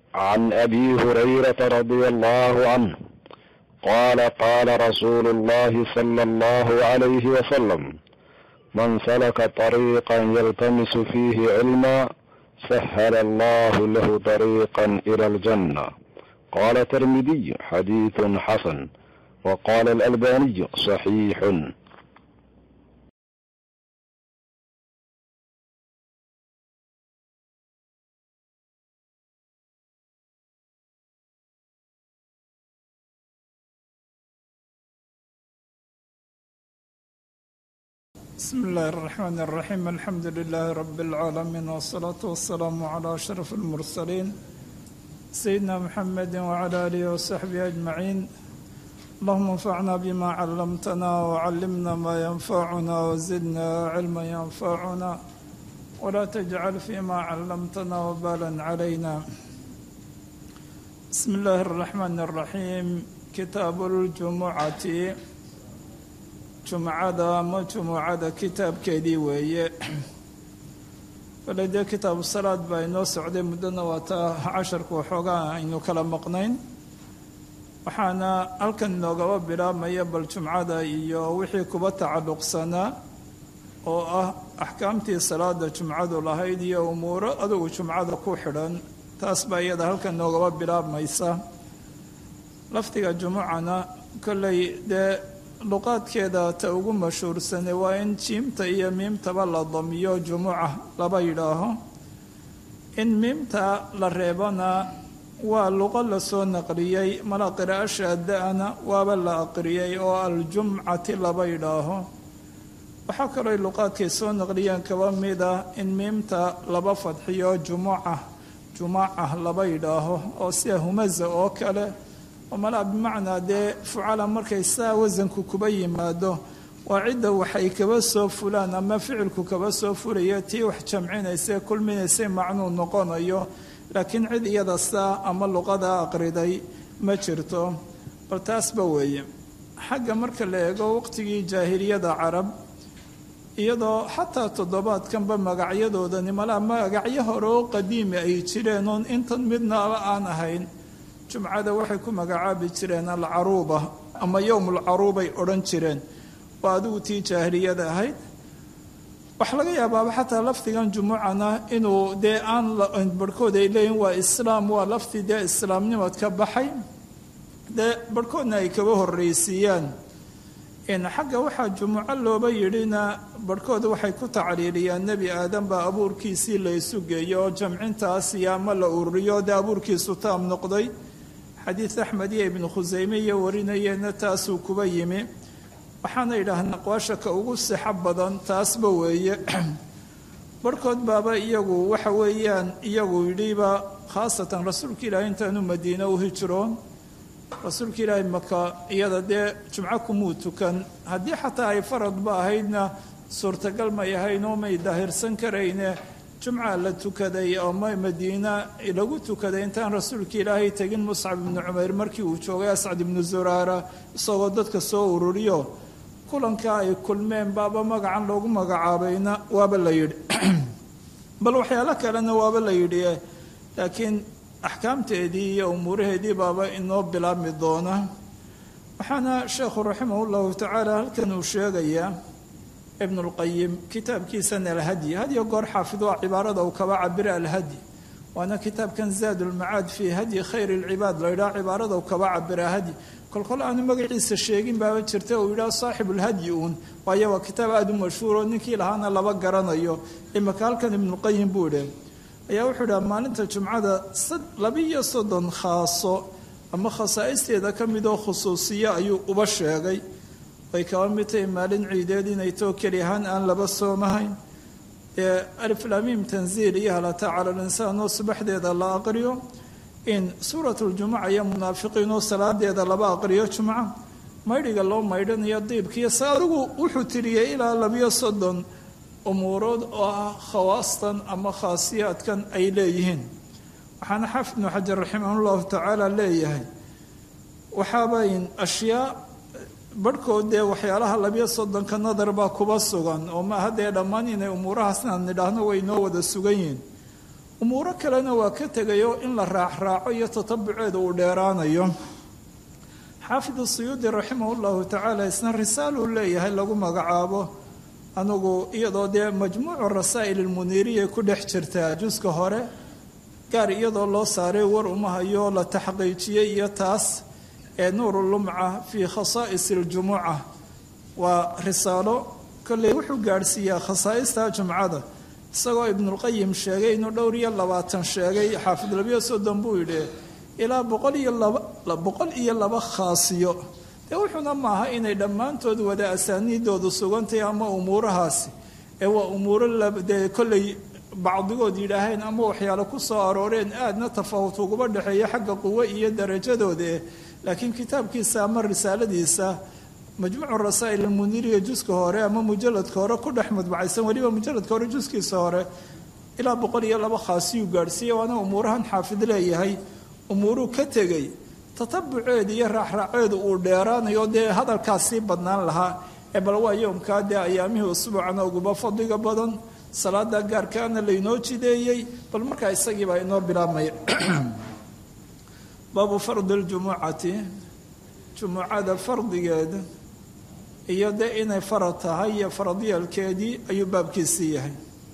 عن ابي هريره رضي الله عنه قال قال رسول الله صلى الله عليه وسلم من سلك طريقا يلتمس فيه علما سهل الله له طريقا الى الجنه قال الترمذي حديث حسن وقال الالباني صحيح بسم الله الرحمن الرحيم الحمد لله رب العالمين والصلاة والسلام على أشرف المرسلين سيدنا محمد وعلى آله وصحبه أجمعين اللهم انفعنا بما علمتنا وعلمنا ما ينفعنا وزدنا علما ينفعنا ولا تجعل فيما علمتنا وبالا علينا بسم الله الرحمن الرحيم كتاب الجمعة jumcada ama jumucada kitaabkeedii weeye bale dee kitaabu salaad baa inoo socday muddona waa taa casharku waxoogaa aynu kala maqnayn waxaana halkan inoogaba bilaabmaya bal jumcada iyo wixii kuba tacalluqsanaa oo ah axkaamtii salaada jumcadu lahayd iyo umuuro adugu jumcada ku xidhan taas baa iyada halkan inoogaba bilaabmaysa lafdiga jumucana kolley dee luqaadkeeda ta ugu mashhuursane waa in jiimta iyo miimtaba la damiyo jumuca laba yidhaaho in miimta la reebana waa luqo lasoo naqliyey mala qiraa'o shaada-ana waaba la aqriyey oo aljumcati laba yidhaaho waxaa kaloo luqaadkay soo naqliyeen kaba mid ah in miimta laba fadxiyo jumuca jumaca laba yidhaaho oo sida humaza oo kale malaa bimacnaa dee fucala markay saa wasanku kuba yimaado waa cidda waxay kaba soo fulaan ama ficilku kaba soo fulaya tii wax jamcinaysa kulminaysay macnuu noqonayo laakiin cid iyada saa ama luqada aqriday ma jirto bal taasba weeye xagga marka la eego waqtigii jaahiliyada carab iyadoo xataa toddobaadkanba magacyadoodani malaa magacyo hore oo qadiimi ay jireen oon intan midnaaba aan ahayn jumcada waxay ku magacaabi jireen alcaruuba ama yowmulcaruubay odhan jireen waa adigu tii jaahiliyada ahayd waxaa laga yaabaaba xataa lafdigan jumucana inuu dee aan barhkood ay leeyihin waa islaam waa lafdi dee islaamnimad ka baxay dee barhkoodna ay kaba horreysiiyaan xagga waxaa jumuco looba yidhina barhkood waxay ku tacliiliyaan nebi aadan baa abuurkiisii la isu geeyo oo jamcintaas iyo ama la ururiyo dee abuurkiisu taam noqday xadiid axmed iyo ibnu khuseyme iyo warinayeenna taasuu kuba yimi waxaana yidhaahnaa aqwaasha ka ugu sixo badan taasba weeye barhkood baaba iyagu waxa weeyaan iyagu yidhiba khaasatan rasuulka ilaahi intaanu madiine u hijroon rasuulka ilaahi maka iyada dee jumco kumuu tukan haddii xataa ay faradba ahaydna suurtagal may ahayn oo may daahirsan karayne jumca la tukaday oo madiina lagu tukaday intaan rasuulka ilaahay tegin muscab ibnu cumayr markii uu joogay ascad ibnu zuraara isagoo dadka soo ururiyo kulankaa ay kulmeen baaba magacan loogu magacaabayna waaba la yidhi bal waxyaalo kalena waaba la yidhi laakiin axkaamteedii iyo umuuraheedii baaba inoo bilaabmi doona waxaana sheekhu raximah llahu tacaala halkan uu sheegayaa ibn اlqayim kitaabkiisana alhadyi hadyo goor xaafid waa cibaarada uu kaba cabira alhadyi waana kitaabkan zaad ulmacaad fii hadyi khayr اlcibaad la yidhaha cibaarada uu kaba cabira hadyi kolkol aanu magaciisa sheegin baaba jirta uu yidhaha saaxib ulhadyi uun waayo waa kitaab aada u mashhuuro ninkii lahaana laba garanayo imaka halkan ibnuqayim buu idhi ayaa wuxuu idhaha maalinta jumcada labiiyo soddon khaaso ama khasaa'isteeda ka midoo khusuusiyo ayuu uba sheegay way kaba mid tahay maalin ciideed inay too keli ahaan aan laba soomahayn ee aliflamiim tanziil iyo halata cala linsaan oo subaxdeeda la aqriyo in suurat ljumuca iyo munaafiqiin oo salaadeeda laba aqriyo jumca maydhiga loo maydhanayo diibkiiyo se adigu wuxuu tiriyey ilaa labiyo soddon umuurood oo ah khawaastan ama khaasiyaadkan ay leeyihiin waxaana xaafid ibnu xajar raximah llahu tacaala leeyahay waxaabayn ashyaa barhkood dee waxyaalaha labiyo soddonka nadar baa kuba sugan oo maaha dee dhammaan inay umuurahaasna nidhaahno way noo wada sugan yihiin umuuro kalena waa ka tegayo in la raacraaco iyo tatabuceeda uu dheeraanayo xaafid suyuudi raximah llahu tacaala isna risaaluu leeyahay lagu magacaabo anugu iyadoo dee majmuucu rasaa'il almuniiriya ku dhex jirtaa juska hore gaar iyadoo loo saaray war umahayo la taxqiijiyey iyo taas ee nuuru lumca fii khasaa'is aljumuca waa risaalo kolley wuxuu gaadhsiiyaa khasaa'ista jumcada isagoo ibnulqayim sheegay inuu dhowr iyo labaatan sheegay xaafid labiyo soddon buu yidhi ilaa boqol iyo laba boqol iyo laba khaasiyo dee wuxuuna maaha inay dhammaantood wada asaaniidoodu sugantahay ama umuurahaasi ee waa umuuro dee kolley bacdigood yidhaaheen ama waxyaale ku soo arooreen aadna tafahut uguba dhexeeya xagga quwo iyo darajadooda laakiin kitaabkiisa ama risaaladiisa majmuucu rasaa'il almuniiriya juska hore ama mujaladka hore ku dhex madbacaysan weliba mujaladka hore juskiisa hore ilaa boqol iyo laba khaasiyuu gaadhsiiya waana umuurahan xaafid leeyahay umuuruu ka tegey tatabuceeda iyo raacraaceedu uu dheeraanayo dee hadalkaas sii badnaan lahaa ee bal waa yoomkaa dee ayaamihii usbuucana uguba fadliga badan salaada gaarkaana laynoo jideeyey bal markaa isagiibaa inoo bilaabmaya baabu fardi ljumucati jumucada fardigeeda iyo dee inay farad tahay iyo faradyaalkeedii ayuu baabkiisii yahay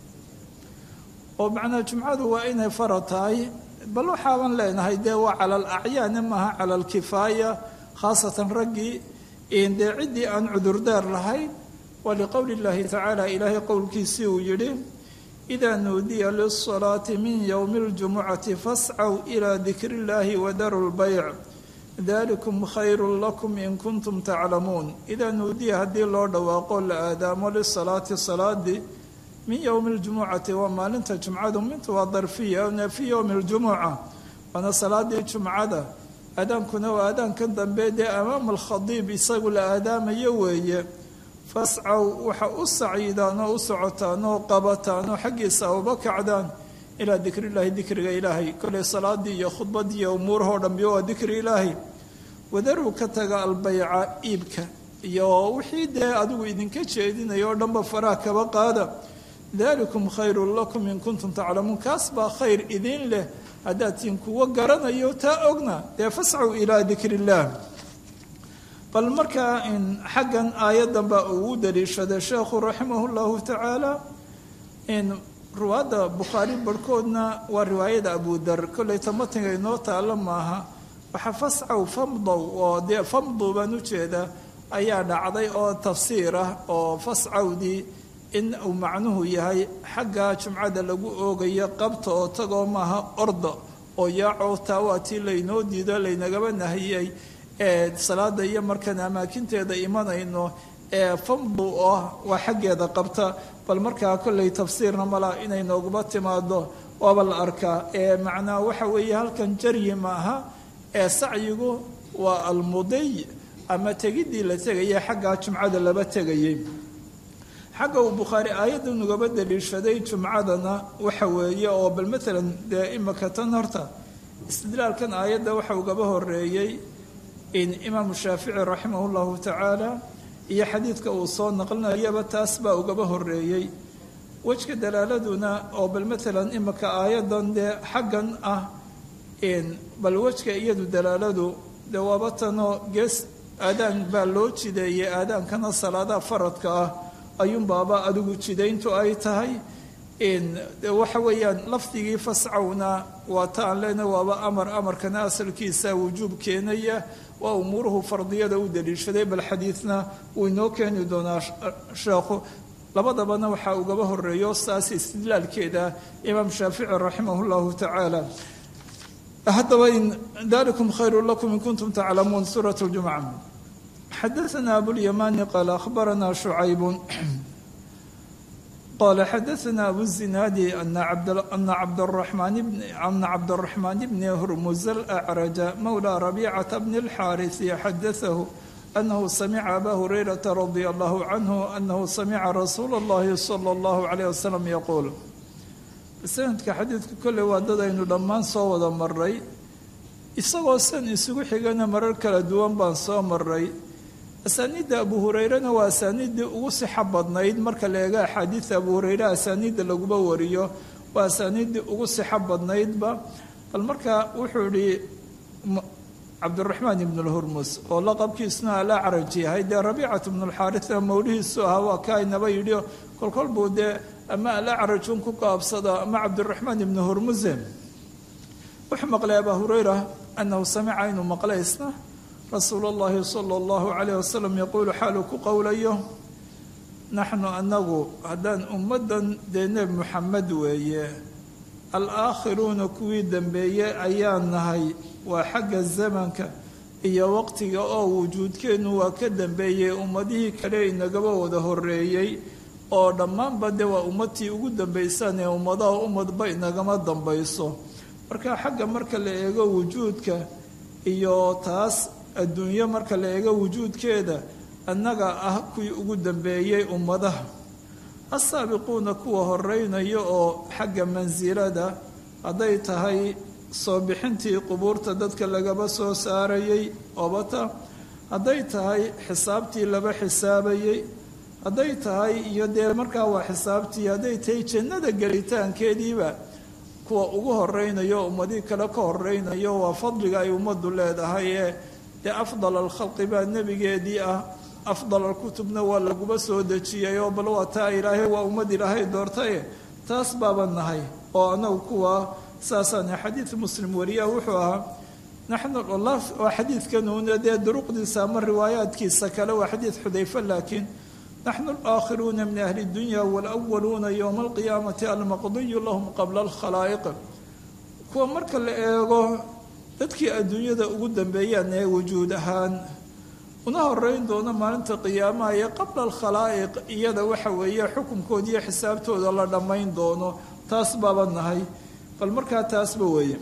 oo macnaa jumcadu waa inay farad tahay bal waxaaban leenahay dee waa cala alacyaani maaha cala alkifaaya khaasatan raggii dee ciddii aan cudurdaar lahayn waa liqowli اllahi tacaala ilaahay qowlkiisii uu yidhi idaa nuudiya lisalaati min yowmi اljumucati fascaw ilaa dikri اllahi wadaru lbayc dalikum khayru lakum in kuntum taclamuun idaa nuudiya haddii loo dhawaaqo la aadaamo lisalaati salaadii min yowmi اljumucati waa maalinta jumcadu mintu waa darfiya fii yowmi اljumuca waana salaadii jumcada aadaankuna waa aadaankan dambe dee amaama alkhadiib isagu la aadaamayo weeye fascaw waxa u saciidaan oo u socotaan oo qabataan oo xaggiisa uba kacdaan ilaa dikri illaahi dikriga ilaahay kolley salaadii iyo khudbadii iyo umuurahoo dhanbi waa dikri ilaahay wadaruu ka taga albayca iibka iyo wixii dee adigu idinka jeedinayo oo dhanba faraha kaba qaada dalikum khayrun lakum in kuntum taclamuun kaas baa khayr idin leh haddaad tiin kuwa garanayo taa ogna dee fascaw ilaa dikri illaah bal markaa in xaggan aayaddan baa ugu daliishaday sheekhu raximah llahu tacaala in ruwaadda bukhaari barhkoodna waa riwaayada abudar kolley tamatiga inoo taalla maaha waxaa fascaw famdow oo dee famdow baan ujeedaa ayaa dhacday oo tafsiir ah oo fascawdii in uu macnuhu yahay xagga jumcada lagu oogayo qabta oo tagoo maaha orda oo yaaco taa waa tii laynoo diido laynagaba nahiyey ee salaada iyo markaan amaakinteeda imanayno ee famdu ah waa xaggeeda qabta bal markaa kolley tafsiirna malaa inay nooguba timaado waaba la arkaa ee macnaa waxa weeye halkan jaryi maaha ee sacyigu waa almudiy ama tegidii la tegaya xaggaa jumcada laba tegayay xagga uu bukhaari aayadda nugaba daliishaday jumcadana waxa weeye oo bal maalan dee imika tan horta istidlaalkan aayadda waxa ugaba horeeyey in imaamu shaafici raximah llahu tacaala iyo xadiidka uu soo naqlinayaba taas baa ugaba horeeyey wejka dalaaladuna oo bal maalan imika aayaddan dee xaggan ah bal wejka iyadu dalaaladu dee waaba tanoo gees aadaan baa loo jideeyey aadaankana salaadaha faradka ah ayuunbaaba adigu jidayntu ay tahay waxa weeyaan lafdigii fascawna waa ta aan leenahay waaba amar amarkana asalkiisa wujuub keenaya waa umuuruhu fardiyada u daliishaday bal xadiidna wuu inoo keeni doonaa sheekhu labadabana waxaa ugaba horeeyo saas istidlaalkeeda imaam shaafici raximah llahu tacaala haddaba in dalikum khayru lakum in kuntum taclamuun suurat ljumca xadaثna abulymani qaal akhbarana shucayb qala xadaثna abuzinaadi ana cabdالraxmaan bni hurmuz alأcraja mawla rabicata bni اlxaariثi xadaثahu anahu samica aba hurayrata radia allahu canhu anahu samica rasuula اllahi salى اllahu عalيه wasalam yaquul sanadka xadiidka kolley waa dad aynu dhammaan soo wada maray isagoo san isugu xigana marar kala duwan baan soo maray asaaniidda abu hurayrena waa asaaniiddii ugu sixo badnayd marka la eega axaadiida abu hureyre asaaniidda laguba wariyo waa asaaniiddii ugu sixo badnaydba bal markaa wuxuu ihi cabdiraxmaan ibn lhurmus oo laqabkiisuna alacraj yahay dee rabiicat ibnu lxaaria mawlihiisu ahaa waa kaa inaba yidhi kolkol buu dee ama alacrajun ku gaabsada ama cabdiraxmaan ibnu hurmuse wuxuu maqlay abaa hurayra anahu samica inuu maqlay isna rasuul اllahi salى اllahu alayh wasalam yaquulu xaaluu ku qowlayo naxnu anagu haddaan ummaddan dee nebi muxamed weeye alaakhiruuna kuwii dambeeyey ayaan nahay waa xagga zamanka iyo waqtiga oo wujuudkeennu waa ka dambeeyey ummadihii kale inagaba wada horeeyey oo dhammaanba dee waa ummadtii ugu dambaysaan ee ummadaha ummadba inagama dambayso marka xagga marka la eego wujuudka iyo taas adduunyo marka la eego wujuudkeeda annaga ah kuwii ugu dambeeyey ummadaha assaabiquuna kuwa horeynayo oo xagga mansilada hadday tahay soo bixintii qubuurta dadka lagaba soo saarayey obata hadday tahay xisaabtii laba xisaabayey hadday tahay iyo dee markaa waa xisaabtii hadday tahay jannada gelitaankeediiba kuwa ugu horeynayo ummadii kale ka horeynayo waa fadliga ay ummaddu leedahay ee dee afdal alkhalqi baa nebigeedii ah afdal alkutubna waa laguba soo dejiyay oo bal waa taa ilaahay waa ummad ilaahay doortaye taas baaba nahay oo anagu kuwa saasaan xadiid muslim wariya wuxuu ahaa naxnu waa xadiidkanuuna dee duruqdiisa ama riwaayaadkiisa kale waa xadiid xudayfe laakiin naxnu alaakhiruuna min ahli dunya walawaluuna yowma alqiyaamati almaqdiyu lahum qabla alkhalaa'iq kuwa marka la eego dadkii adduunyada ugu dambeeyaan ee wujuud ahaan una horeyn doona maalinta qiyaamaha ee qabla alkhalaa'iq iyada waxa weeye xukunkood iyo xisaabtooda la dhammayn doono taas baaba nahay bal markaa taasba weeye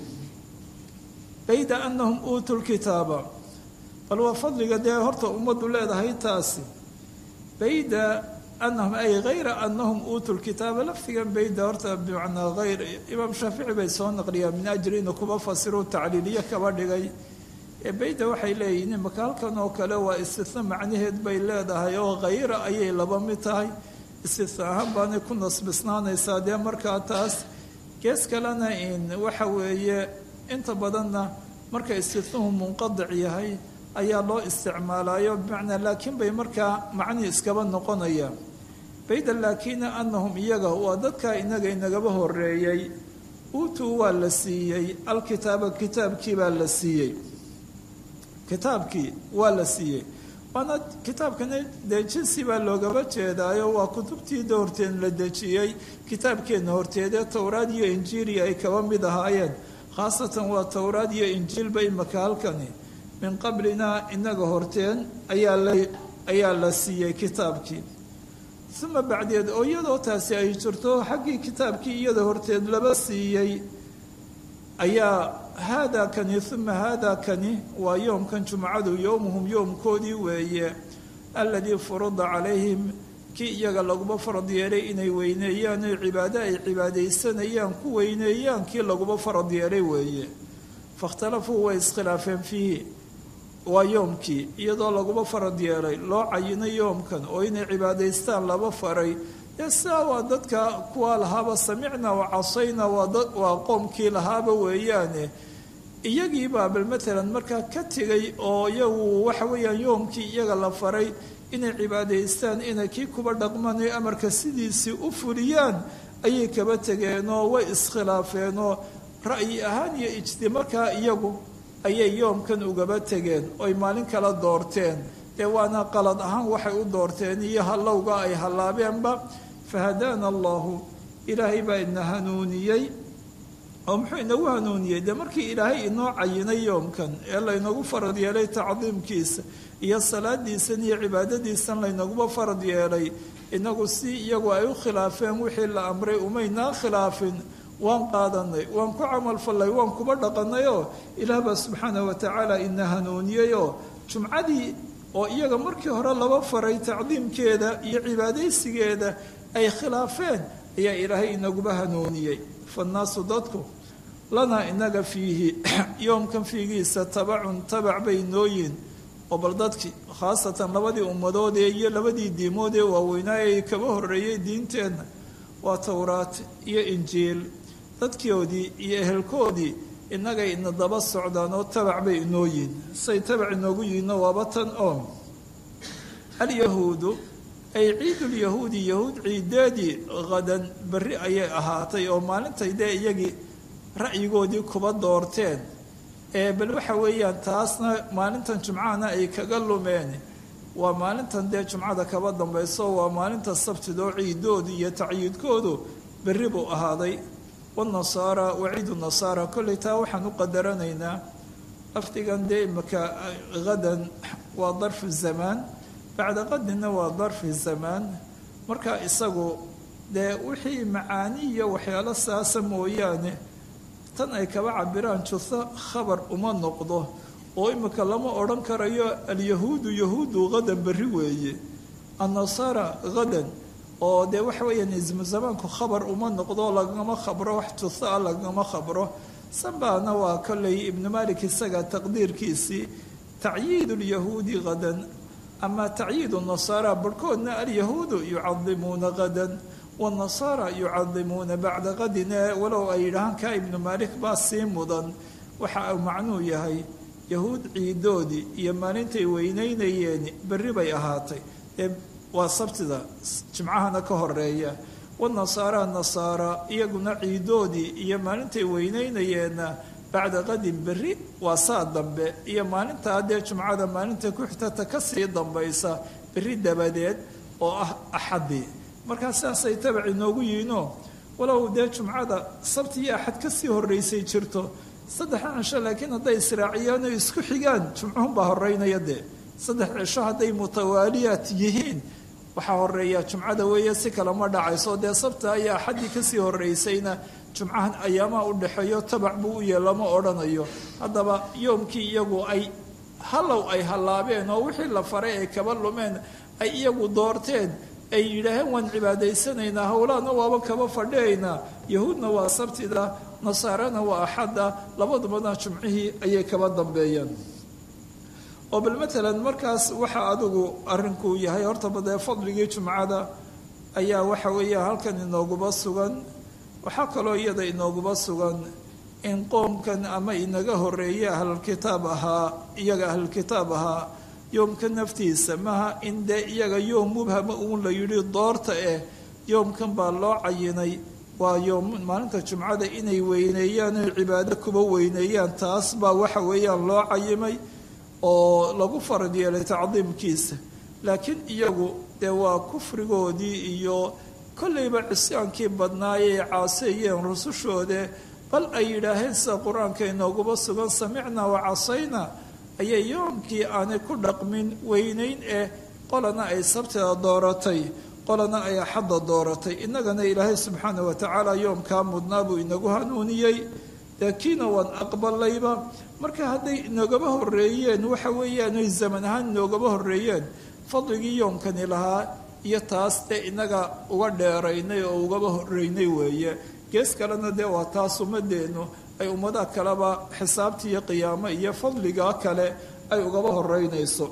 bayda anahum uutuu lkitaaba bal waa fadliga dee horta ummaddu leedahay taasi bayda anahum ay hayra anahum uutuu lkitaaba lafdigan bayda horta bimacnaa hayr imaam shaafici bay soo naqliyaan min ajli inu kuba fasiruu tacliiliye kaba dhigay ee bayda waxay leeyihiin imaka halkan oo kale waa istitna macnaheed bay leedahay oo khayra ayay laba mid tahay istitna ahaan baanay ku nasbisnaanaysaa dee markaa taas gees kalena in waxa weeye inta badanna marka istitnuhu munqadic yahay ayaa loo isticmaalayo bimacnaa laakiin bay markaa macnii iskaba noqonaya bayda laakina anahum iyaga waa dadkaa inaga inagaba horeeyey uutuu waa la siiyey alkitaaba kitaabkii baa la siiyey kitaabkii waa la siiyey waana kitaabkana dee jinsi baa loogaba jeedaayo waa kutubtiida horteen la dejiyey kitaabkeenna horteedee towraad iyo injiili ay kaba mid ahaayeen khaasatan waa towraad iyo injiilba imaka halkani min qablina inaga horteen ayaa la ayaa la siiyey kitaabkii uma bacdeed oo iyadoo taasi ay jirto xaggii kitaabkii iyada horteed laba siiyey ayaa haadaa kani uma haadaa kani waa yoomkan jumcadu yowmuhum yoomkoodii weeye aladii furida calayhim kii iyaga laguba farad yeelay inay weyneeyaan oy cibaado ay cibaadaysanayaan ku weyneeyaan kii laguba farad yeelay weeye fakhtalafuu way iskhilaafeen fiihi waa yoomkii iyadoo laguba farad yeelay loo cayinay yoomkan oo inay cibaadaystaan laba faray dee sidaa waa dadka kuwaa lahaaba samicna wa casayna waa qoomkii lahaaba weeyaane iyagiibaa bal matalan markaa ka tegay oo iyagu waxa weeyaan yoomkii iyaga la faray inay cibaadaystaan inay kii kuba dhaqmanayo amarka sidiisii u fuliyaan ayay kaba tegeenoo way iskhilaafeenoo ra'yi ahaan iyo ijti markaa iyagu ayay yoomkan ugaba tegeen oy maalin kala doorteen dee waana qalad ahaan waxay u doorteen iyo hallowga ay hallaabeenba fahadaana allahu ilaahay baa ina hanuuniyey oo muxuu inagu hanuuniyey dee markii ilaahay inoo cayinay yoomkan ee laynagu farad yeelay tacdiimkiisa iyo salaadiisan iyo cibaadadiisan laynaguba farad yeelay inagu si iyagu ay u khilaafeen wixii la amray umaynaa khilaafin waan qaadanay waan ku camalfallay waan kuba dhaqanay oo ilaah baa subxaanah wa tacaala ina hanuuniyey oo jumcadii oo iyaga markii hore laba faray tacdiimkeeda iyo cibaadaysigeeda ay khilaafeen ayaa ilaahay inaguba hanuuniyey fannaasu dadku lanaa inaga fiihi yoomkan fiigiisa tabacun tabac bay nooyiin oo bal dadkii khaasatan labadii ummadoodee iyo labadii diimood ee waaweynaa ay kaba horreeyey diinteenna waa towraat iyo injiil dadkoodii iyo ehelkoodii innagay ina daba socdaan oo tabac bay inoo yihin say tabac inoogu yihinno waaba tan oo alyahuudu ay ciidulyahuudi yahuud ciideedii hadan berri ayay ahaatay oo maalintay dee iyagii ra'yigoodii kuba doorteen ee bal waxa weeyaan taasna maalintan jumcahana ay kaga lumeen waa maalintan dee jumcada kaba dambayso waa maalinta sabtidoo ciidoodu iyo tacyiidkoodu berri buu ahaaday wanasaara waciidu nasaara kolley taa waxaan u qadaranaynaa lafdigan dee imaka hadan waa darfu zamaan bacda qadina waa darfi zamaan marka isagu dee wixii macaani iyo waxyaalo saasa mooyaane tan ay kaba cabiraan juho khabar uma noqdo oo imika lama odhan karayo alyahuudu yahuudu hadan berri weeye annasaara hadan oo dee waxa weeyaan ismu zamaanku khabar uma noqdo lagama khabro wax juho ah lagama khabro sanbaana waa kolley ibnu malik isaga taqdiirkiisii tacyiid lyahuudi hadan ama tacyiid nasaara barhkoodna alyahuudu yucadimuuna hadan wanasaara yucadimuuna bacda qadine walow ay yidhaahaan kaa ibnu maalik baa sii mudan waxa uu macnuu yahay yahuud ciidoodii iyo maalintay weyneynayeen berri bay ahaatay ee waa sabtida jimcahana ka horeeya wanasaara nasaara iyaguna ciidoodii iyo maalintay weyneynayeenna bacda qadin berri waa saa dambe iyo maalintaa dee jumcada maalinta ku xigtata kasii dambaysa berri dabadeed oo ah axadii markaa sidaasay tabac inoogu yihiinoo walow dee jumcada sabti iyo axad kasii horeysay jirto saddexa cisho laakiin hadday israaciyaan oo isku xigaan jumcuhunbaa horeynaya dee saddex cisho hadday mutawaaliyaat yihiin waxaa horeeya jumcada weeye si kale ma dhacayso dee sabta ayaa axaddii kasii horeysayna jumcahan ayaamaha u dhexeeyo tabac buu u yee lama odhanayo haddaba yoomkii iyagu ay hallow ay hallaabeen oo wixii la faray ay kaba lumeen ay iyagu doorteen ay yidhaaheen waan cibaadaysanaynaa howlaana waaba kaba fadhiyaynaa yahuudna waa sabtida nasaarana waa axadda labadubana jumcihii ayay kaba dambeeyeen oo bal matalan markaas waxa adigu arrinkuu yahay hortaba dee fadligii jumcada ayaa waxa weeya halkan inooguba sugan waxaa kaloo iyada inooguba sugan in qoomkan ama inaga horeeye ahlulkitaab ahaa iyaga ahlulkitaab ahaa yoomka naftiisa maha in dee iyaga yoom mubhama uun la yidhi doorta eh yoomkan baa loo cayinay waa yoom maalinta jumcada inay weyneeyaan oy cibaado kuba weyneeyaan taas baa waxa weeyaan loo cayimay oo lagu farad yeelay tacdiimkiisa laakiin iyagu dee waa kufrigoodii iyo kollayba cisyaankii badnaayay caaseeyeen rusushoode bal ay yidhaaheen sida qur-aanka inooguba sugan samicnaa wa casayna ayay yoomkii aanay ku dhaqmin weyneyn eh qolana ay sabtida dooratay qolana ay axadda dooratay innagana ilaahay subxaana wa tacaala yoomkaa mudnaa buu inagu hanuuniyey dee kiina waan aqbalayba marka hadday inogaba horeeyeen waxa weeyaan oy zaman ahaan inoogaba horeeyeen fadligii yoomkani lahaa iyo taas dee inaga uga dheeraynay oo ugaba horeynay weeye gees kalena dee waa taas ummadeennu ay ummadaha kaleba xisaabta iyo qiyaamo iyo fadliga kale ay ugaba horeynayso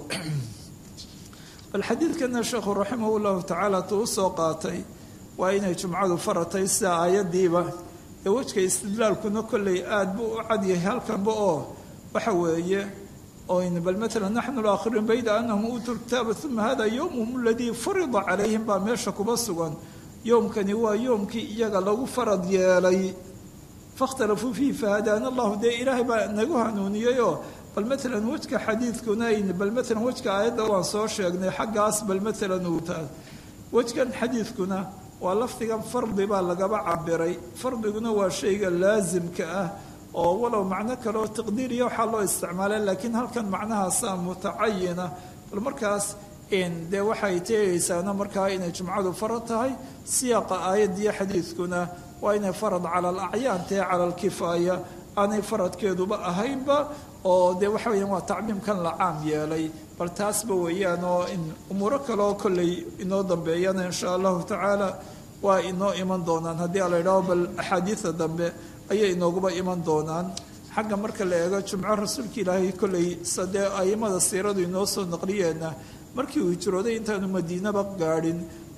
bal xadiidkana sheekhu raximah llahu tacaala tuu usoo qaatay waa inay jumcadu faratay sida aayadiiba ee wejka istidlaalkuna kolley aada buu u cadyahay halkanba oo waxa weeye oyn bal matala naxnu laakhiruun bayda anahum uutuu lkitaaba uma hada yowmuhum aladii furida calayhim baa meesha kuba sugan yoomkani waa yoomkii iyaga lagu farad yeelay fakhtalafuu fiihi fahadaana allahu dee ilaahay baa nagu hanuuniyeyoo bal matalan wejka xadiidkuna ayn bal matalan wejka aayadda waan soo sheegnay xaggaas bal matalan uu taas wejkan xadiidkuna waa lafdigan fardi baa lagaba cabiray fardiguna waa shayga laasimka ah oo walow macno kaleoo taqdiiriya waxaa loo isticmaalay laakiin halkan macnahaasaa mutacayina bal markaas dee waxay teegaysaana markaa inay jumcadu farad tahay siyaaqa aayaddiyo xadiidkuna waa inay farad cala alacyaan tahe cala alkifaaya aanay faradkeeduba ahaynba oo dee waxa weyaan waa tacmiimkan la caam yeelay bal taasba weeyaan oo in umuuro kaleoo kolley inoo dambeeyana insha allahu tacaala waa inoo iman doonaan haddii ala yidhaho bal axaadiida dambe ayay inooguba iman doonaan xagga marka la eego jumco rasuulka ilaahay kolley sadee aimada siiradu inoo soo naqliyeenna markii uu hijrooday intaanu madiinaba gaadhin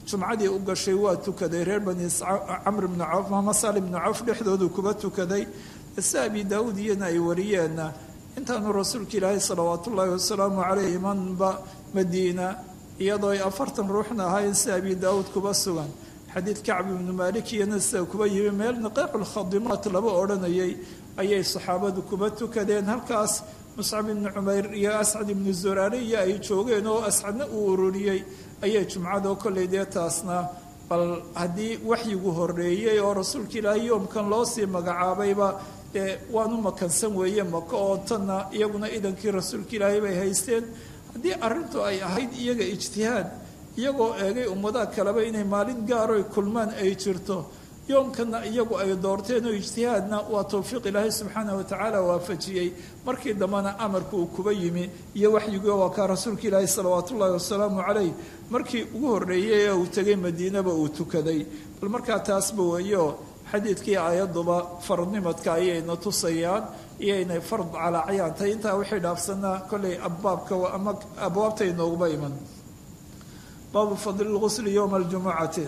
jumcadii u gashay waa tukaday reer bani camr bni cawf ama sali bni cawf dhexdoodu kuba tukaday si abi daawuud iyana ay wariyeenna intaanu rasuulka ilaahay salawaat ullaahi wasalaamu caleyh imanba madiina iyadoo ay afartan ruuxna ahaayeen si abi daawuud kuba sugan xadiid kacb ibnu maalik iyana sida kuba yimi meel niqaaculkhadimaat laba odhanayay ayay saxaabadu kuba tukadeen halkaas muscab ibnu cumayr iyo ascad ibnu zuraare iyo ay joogeen oo ascadna uu ururiyey ayay jumcadoo kollay dee taasna bal haddii waxyigu horeeyey oo rasuulka ilaahay yoomkan loo sii magacaabayba dee waanu makansan weeye maka oo tanna iyaguna idankii rasuulka ilaahay bay haysteen haddii arrintu ay ahayd iyaga ijtihaad iyagoo eegay ummadaha kaleba inay maalin gaaroy kulmaan ay jirto yoomkana iyagu ay doorteen oo ijtihaadna waa towfiiq ilaahay subxaanah watacaala waafajiyey markii dambena amarka uu kuba yimi iyo waxyigii waa kaa rasuulka ilaahay salawaat ullaahi wasalaamu caleyh markii ugu horreeyey ee uu tegay madiinaba uu tukaday bal markaa taasba weeyo xadiidkii aayaduba faradnimadka ayayna tusayaan iyo inay fard calaacayaan tahay intaa waxay dhaafsanaa kollay abbaabka ama abwaabta inooguba iman baabu fadli lgusli yowma aljumucati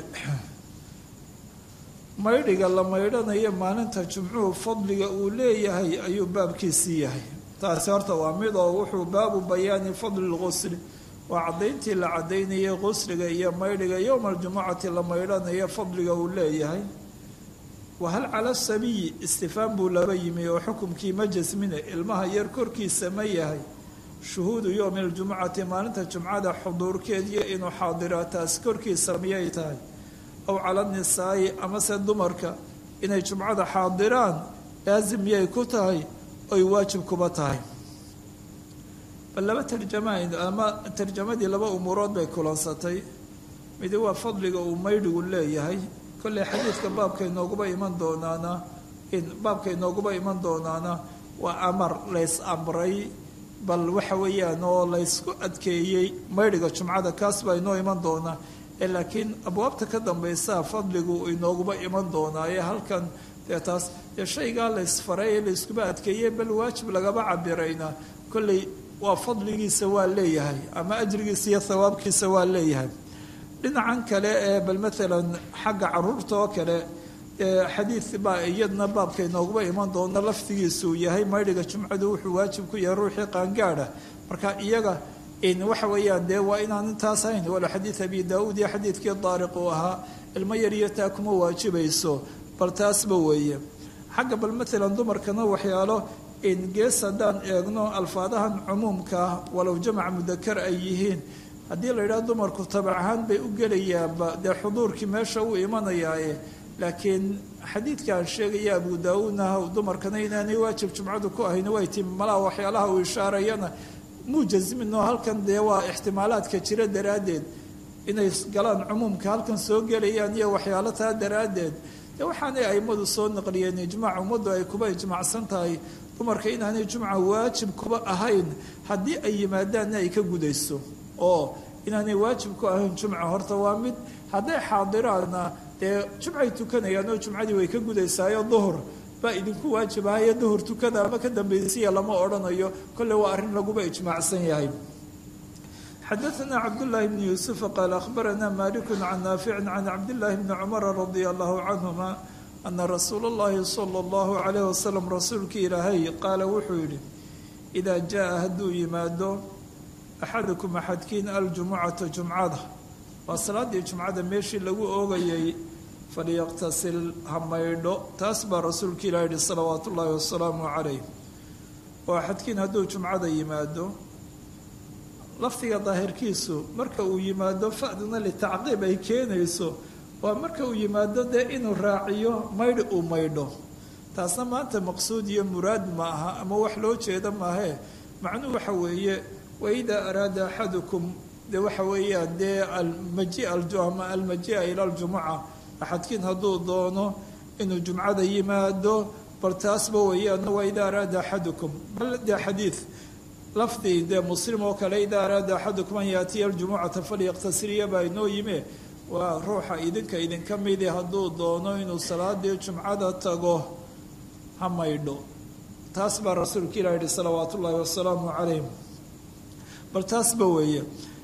maydhiga la maydhanayo maalinta jumcuhu fadliga uu leeyahay ayuu baabkiisii yahay taasi horta waa mid oo wuxuu baabu bayaani fadli lgusli waa caddayntii la caddaynayay qusliga iyo maydhiga yowma aljumucati la maydhanayo fadliga uu leeyahay wahal cala sabiyi istifaan buu laba yimi oo xukumkii ma jasmine ilmaha yar korkiisa ma yahay shuhuudu yowmi aljumucati maalinta jumcada xuduurkeediyo inuu xaadira taas korkiisa miyay tahay aw cala nisaa'i amase dumarka inay jumcada xaadiraan laasim miyay ku tahay oy waajib kuba tahay bal laba tarjama ama tarjamadii laba umuurood bay kulansatay midi waa fadliga uu maydhigu leeyahay kolley xadiidka baabka inooguba iman doonaana baabka inooguba iman doonaana waa amar lays amray bal waxa weeyaan oo laysku adkeeyey maydhiga jumcada kaas baa inoo iman doonaa laakiin abwaabta ka dambaysaa fadligu inooguba iman doonaa ee halkan dee taas dee shaygaa laysfaray ee layskuba adkeeyey bal waajib lagaba cabirayna kolley waa fadligiisa waa leeyahay ama ajrigiisa iyo thawaabkiisa waa leeyahay dhinacan kale ee bal maalan xagga caruurta oo kale xadiid baa iyadna baabka inooguba iman doona lafdigiisuu yahay maydhiga jumcadu wuxuu waajib ku yahay ruuxii qaangaadha marka iyaga waxa weeyaan dee waa inaan intaas hayn wala xadiid abi daauud iyo xadiidkii daariq uu ahaa ilmo yariyo taa kuma waajibayso bal taasba weeye xagga bal maalan dumarkana waxyaalo gees haddaan eegno alfaadahan cumuumkaa walow jamac mudakar ay yihiin haddii la yidhaha dumarku tabac ahaan bay u gelayaanba dee xuduurkii meesha uu imanayaaye laakiin xadiidkaan sheegaya abu daauudna dumarkana inaanay waajib jumcadu ku ahayn way timi malaa waxyaalaha uu ishaarayana muu jasminoo halkan dee waa ixtimaalaadka jira daraaddeed inay galaan cumuumka halkan soo gelayaan iyo waxyaalo taa daraaddeed dee waxaanay aimadu soo naqliyeen ijmaac ummaddu ay kuba ijmaacsan tahay dumarka inaanay jumca waajib kuba ahayn haddii ay yimaadaanna ay ka gudayso oo inaanay waajib ku ahayn jumca horta waa mid hadday xaadiraanna dee jumcay tukanayaan oo jumcadii way ka gudaysaayo duhur baa idinku waajibahayo duhur tukada ama ka dambaysiya lama odhanayo kolle waa arrin laguba ijmaacsan yahay xadaثna cabdالlahi bn yuusufa qaal akhbarana maliku can naafici can cabdillaahi bni cumara radia allahu canhuma ana rasuula اllahi salى اllahu calayh wasalam rasuulkii ilaahay qaala wuxuu yidhi idaa jaa hadduu yimaado axadukum axadkiin aljumucata jumcada waa salaadii jumcada meeshii lagu oogayay falyaqtasil ha maydho taas baa rasuulka ilah yihi salawaatu ullaahi wasalaamu calayh oo axadkiin hadduu jumcada yimaado lafdiga daahirkiisu marka uu yimaado fa'duna litacqiib ay keenayso waa marka uu yimaado dee inuu raaciyo maydhi uu maydho taasna maanta maqsuud iyo muraad ma aha ama wax loo jeeda maahee macnuhu waxa weeye waidaa araada axadukum dee waxa weeyaan dee almaji ama almajia ila aljumuca axadkiin hadduu doono inuu jumcada yimaado bal taasba weeyaan waa idaa araada axadukum bal dee xadiid lafdi dee muslim oo kale idaa araada axadukum an yaatiya aljumucata falyaqtasiriya baa inoo yime waa ruuxa idinka idinka midi hadduu doono inuu salaadii jumcada tago ha maydho taas baa rasuulka ilah yihi salawaatu ullaahi wasalaamu calayh bal taasba weeye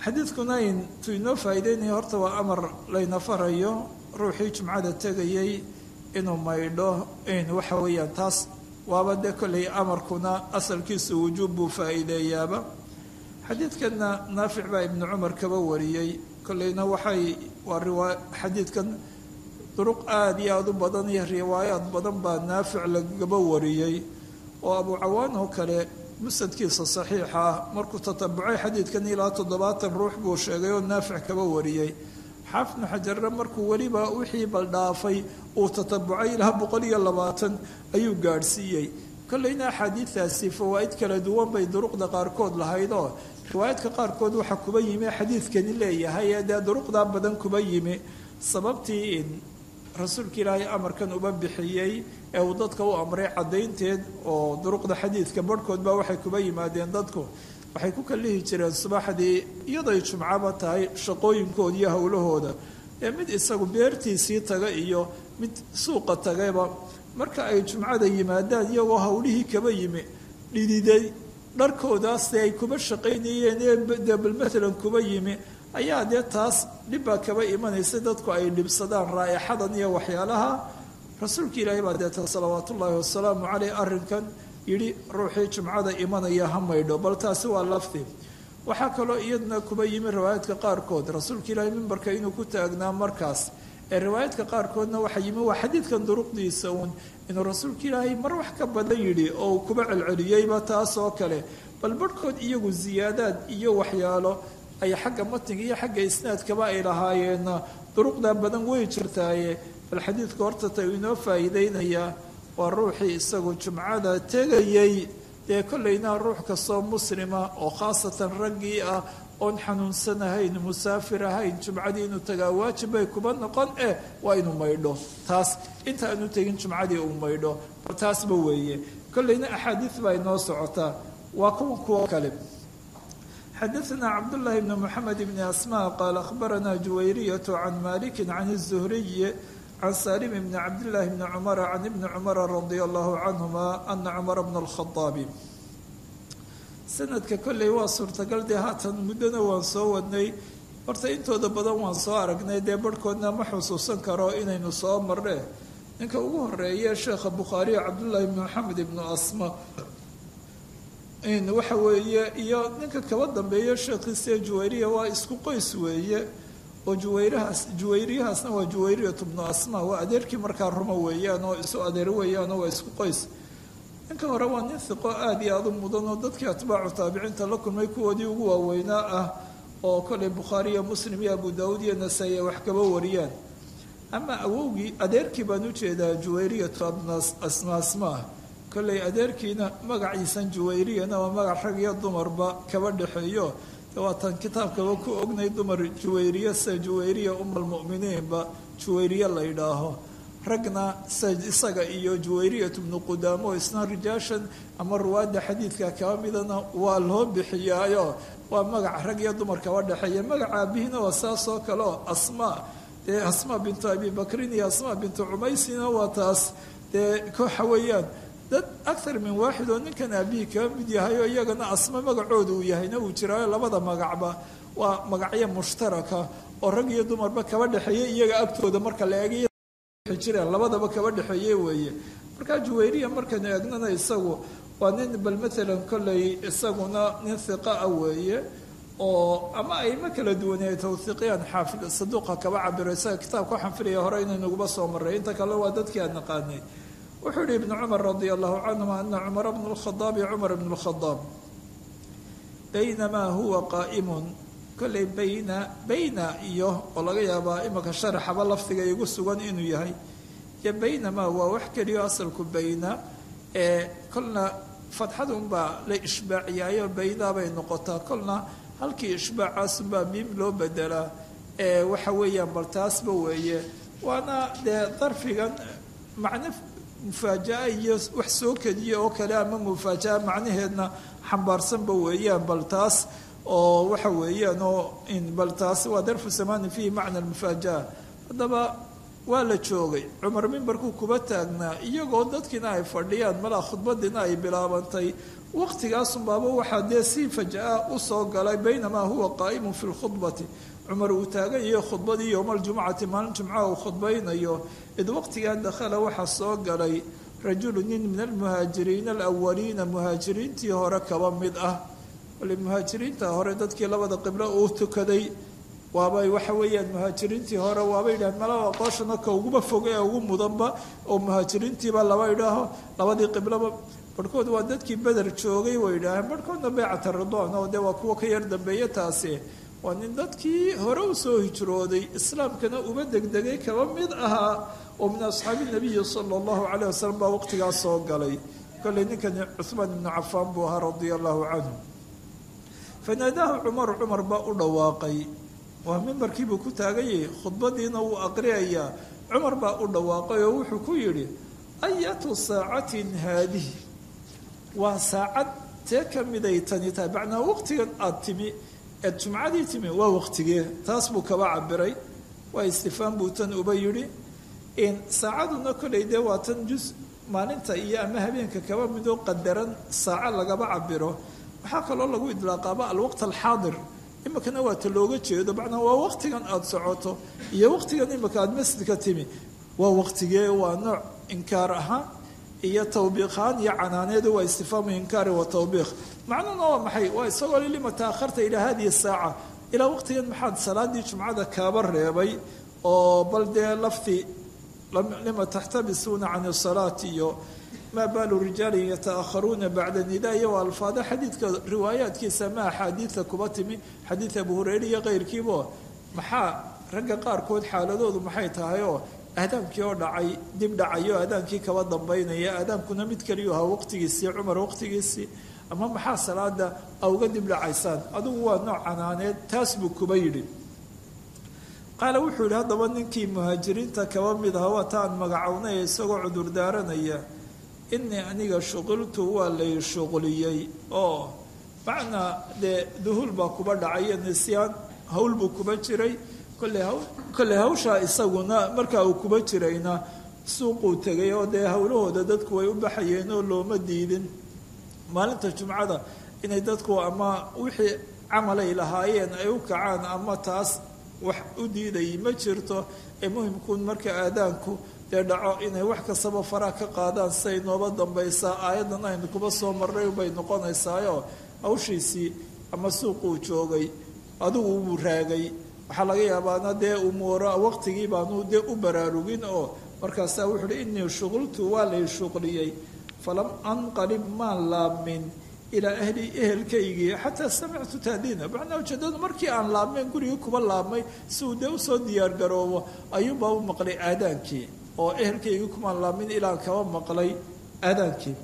xadiidkuna intuu inoo faa'iideynaya horta waa amar layna farayo ruuxii jumcada tegayay inuu maydho in waxa weeyaan taas waaba dee kolley amarkuna asalkiisu wujuub buu faa'iideeyaaba xadiidkanna naafic baa ibnu cumar kaba wariyey kolleyna waxay waa riwaa xadiidkan duruq aada iyo aada u badan iyo riwaayaad badan baa naafic lagaba wariyey oo abu cawaan oo kale musadkiisa saxiixa ah markuu tatabucay xadiidkan ilaa toddobaatan ruux buu sheegay oo naafic kaba wariyey xaafidnu xajarre markuu weliba wixii baldhaafay uu tatabucay ilaa boqol iyo labaatan ayuu gaadhsiiyey kolleyna axaadiidaasi fawaa'id kala duwan bay duruqda qaarkood lahayd oo riwaayadka qaarkood waxaa kuba yimi xadiidkani leeyahay ee dee duruqdaa badan kuba yimi sababtii in rasuulka ilaahay amarkan uba bixiyey ee uu dadka u amray caddaynteed oo duruqda xadiidka barhkood baa waxay kuba yimaadeen dadku waxay ku kalihi jireen subaxdii iyadoy jumcaba tahay shaqooyinkooda iyo howlahooda ee mid isagu beertiisii taga iyo mid suuqa tagayba marka ay jumcada yimaadaan iyagoo howlihii kaba yimi dhididay dharkoodaas ay kuba shaqaynayeen ee bal maalan kuba yimi ayaa dee taas dhibbaa kaba imanaysa dadku ay dhibsadaan raa'ixadan iyo waxyaalaha rasuulka ilaahay baa deeta salawaatu ullaahi wasalaamu caleyh arrinkan yidhi ruuxii jumcada imanaya ha maydho bal taasi waa lafdi waxaa kaloo iyadna kuba yimi riwaayaadka qaarkood rasuulka ilaahay mimbarka inuu ku taagnaa markaas ee riwaayaadka qaarkoodna waxaa yimi waa xadiidkan duruqdiisa uun inuu rasuulka ilaahay mar wax ka badan yidhi oo uu kuba celceliyeyba taas oo kale bal barhkood iyagu siyaadaad iyo waxyaalo ay xagga matniga iyo xagga isnaadkaba ay lahaayeenna duruqdaa badan way jirtaaye bal xadiidka horta ta inoo faa'iideynayaa waa ruuxii isagu jumcada tegayey dee kollayna ruux kastoo muslima oo khaasatan raggii ah oon xanuunsan ahayn musaafir ahayn jumcadii inuu tagaa waajib bay kuba noqon eh waa inuu maydho taas inta aanu tegin jumcadii uu maydho bal taasba weeye kollayna axaadiid baa inoo socotaa waa kuwa kuwo kale xadaثna cabdالlahi bn mxamed bn asmا qaal akhbarana juwayriyaة can maliki can الزhriy can salim bn cabdالlahi bn cmr can ibni cmr radi allahu canهuma ana cmr bn الkhaطaabi sanadka kolley waa suurtagal dee haatan muddona waan soo wadnay horta intooda badan waan soo aragnay dee barhkoodna ma xusuusan karo inaynu soo marne ninka ugu horeeye sheekha bukhaariyo cabdullaahi bn maxamed ibnu asma waxa weeye iyo ninka kaba dambeeya sheekhiise juwayriya waa isku qoys weeye oo juwayrahaas juwayriyahaasna waa juwayriyatu bnu asma waa adeerkii markaa ruma weeyaan oo isu adeer weeyaanoo waa isku qoys ninka hore waa nin hiqo aada iyo aada u mudan oo dadkii atbaacu taabiciinta la kulmay kuwoodii ugu waaweynaa ah oo kolay bukhaari iyo muslim iyo abu daawuud iyo nasaa-i ay wax kaba wariyaan ama awowgii adeerkii baan ujeedaa juwayriyatu asma asmaa kolley adeerkiina magaciisan juwayriyana waa magac rag iyo dumarba kaba dhexeeyo waatan kitaabkaba ku ognay dumar juwayriya sida juwayriya umalmu'miniinba juwayriye la yidhaaho ragna isaga iyo juwayriyat bnu qudaamo isna rijaashan ama ruwaadda xadiidka kaba midana waa loo bixiyaayo waa magac rag iyo dumar kaba dhexeeya magaca aabihina waa saas oo kale oo asmaa dee asmaa bintu abi bakrin iyo asmaa bintu cumaysina waa taas dee kooxa weeyaan dad akhar min waaxid oo ninkan aabihii kaba mid yahay oo iyagana asma magacooda uu yahayna uu jiraayo labada magacba waa magacyo mushtaraka oo rag iyo dumarba kaba dhexeeya iyaga agtooda marka la eegay jireen labadaba kaba dhexeeye weeye markaa juwayriya markaynu eegnana isagu waa nin bal maalan kolley isaguna nin hiqa ah weeye oo ama ayma kala duwanay tawhiiqiyaan xaafid saduuqa kaba cabiro isaga kitaabka waxaan filaya hore inaynuguba soo maray inta kale waa dadkii aan naqaanay wuxuu yihi ibnu cumar radia allahu canhuma ana cumara bnu lkhadaabi cumar bnu lkhadaab baynamaa huwa qaa'imun kolley bayna bayna iyo oo laga yaabaa imika sharaxaba lafdiga igu sugan inuu yahay iyo baynamaa waa wax keliyo asalku bayna ee kolna fadxadunbaa la ishbaaciyaayo baydaa bay noqotaa kolna halkii ishbaacaasunbaa miim loo bedelaa ee waxa weeyaan bal taasba weeye waana dee darfigan macno mufaaja'a iyo wax soo kediya oo kale ama mufaaja'a macnaheedna xambaarsanba weeyaan bal taas oo waxa weeyaan oo bal taasi waa darfu samaani fihi macna almufaaja'a haddaba waa la joogay cumar mimbarkuu kuba taagnaa iyagoo dadkiina ay fadhiyaan malaa khudbadiina ay bilaabantay waqtigaasunbaaba waxaa dee si fajaa u soo galay baynamaa huwa qaa'imun fi lkhudbati cumar uu taagan yahay khudbadii yowma aljumcati maalin jumcaha uu khudbaynayo id waqtigaa dakhala waxaa soo galay rajulu nin min almuhaajiriina alawaliina muhaajiriintii hore kaba mid ah wali muhaajiriinta hore dadkii labada qiblo uu tukaday waabay waxa weeyaan muhaajiriintii hore waaba yidhaaheen malaba qooshana ka uguba foga ee ugu mudanba oo muhaajiriintiiba laba idhaaho labadii qibloba barhkood waa dadkii beder joogay way idhaaheen barhkoodna beecata ridwan oo dee waa kuwa ka yar dambeeye taasi waa nin dadkii hore u soo hijrooday islaamkana uba degdegay kaba mid ahaa oo min asxaabi nabiyi sala allahu caleyh wasalam baa waqtigaas soo galay kolley ninkani cuhmaan ibnu cafaan buu ahaa radia allahu canhu fanaadaahu cumaru cumar baa u dhawaaqay waa mimbarkiibuu ku taaganyay khudbadiina wuu aqriyayaa cumar baa u dhawaaqay oo wuxuu ku yidhi ayatu saacatin haadihi waa saacad tee ka miday tani tahay macnaa waqtigan aada timi eed jumcadii timi waa waqtigee taas buu kaba cabiray waa istifaan buu tan uba yidhi saacaduna kolay dee waa tan jus maalinta iyo ama habeenka kaba midoo qadaran saaco lagaba cabiro waxaa kaloo lagu idlaaqaaba alwaqt alxaadir imikana waa ta looga jeedo macnaa waa waqtigan aada socoto iyo waqtigan imika aada masjidka timi waa waqtigee waa nooc inkaar ahaan iyo tawbiiqahaan iyo canaaneedu waa istifaamu inkaari wa tawbiiq macnuhuna waa maxay waa isagoo lima taakharta ilaa hadihi saaca ilaa waqtigan maxaad salaadii jumcada kaaba reebay oo bal dee lafti lima taxtabisuuna can isalaati iyo maa baalu rijaalin yataakharuuna bacda nidaa iyo alfaada xadiidka riwaayaadkiisa ma axaadiida kuba timi xadiid abu hureyre iyo keyrkiibo maxaa ragga qaarkood xaaladoodu maxay tahay oo aadaankii oo dhacay dib dhacayo aadaankii kaba dambaynaya aadaankuna mid keliyu ahaa waqtigiisii cumar waqtigiisii ama maxaa salaada a uga dib dhacaysaan adigu waa nooc canaaneed taas buu kuba yidhi qaala wuxuu yidhi haddaba ninkii muhaajiriinta kaba mid aha waa ta aan magacownay isagoo cudur daaranaya inii aniga shuqiltu waa lay shuqliyey oo macnaa dee duhuul baa kuba dhacay iyo nisyaan hawl buu kuba jiray kolley hawshaa isaguna markaa uu kuba jirayna suuquu tegay oo dee howlahooda dadku way u baxayeen oo looma diidin maalinta jumcada inay dadku ama wixii camalay lahaayeen ay u kacaan ama taas wax u diidayay ma jirto ee muhimkuun marka aadaanku dee dhaco inay wax kastaba faraha ka qaadaan siay nooba dambaysaa aayaddan aynu kuba soo marray bay noqonaysaayo hawshiisii ama suuquu joogay adigu wuu raagay waxaa laga yaabaana dee umuuro waqtigii baanu dee u baraarugin oo markaasaa wuxu uhi inii shuqultu waa lay shuqliyey falam anqalib maan laabmin ilaa ahli ehelkaygii xataa samictu taadiina macnaa ujeedadu markii aan laabmeen gurigii kuba laabmay si uu dee usoo diyaargaroobo ayuunbaa u maqlay aadaankii oo ehelkaygii kumaan laabmin ilaan kaba maqlay aadaankii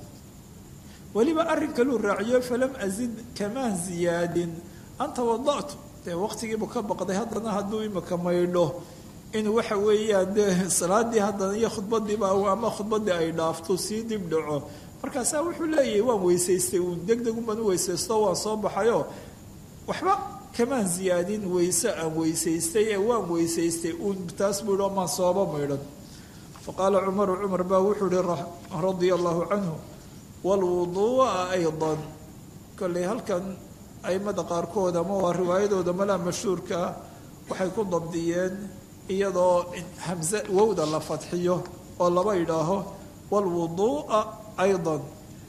weliba arrin kaluu raaciyo falam azid kamaan ziyaadin anta wada'tu dee waqtigiibu ka baqday haddana hadduu imika maydho inuu waxa weeyaan dee salaadii haddana iyo khudbadiiba ama khudbadii ay dhaafto sii dib dhaco markaasaa wuxuu leeyahay waan weysaystay uun deg deg unbaan u weysaysto waan soo baxayoo waxba kamaan ziyaadin weyse aan weysaystay ee waan weysaystay uun taas buu yihi maan sooba maydhan fa qaala cumaru cumar baa wuxuu yihi radia allahu canhu waalwuduu'a aydan kolley halkan aimada qaarkood ama waa riwaayadooda malaa mashhuurka ah waxay ku dabdiyeen iyadoo hamse wowda la fadxiyo oo laba idhaaho waalwuduu'a aydan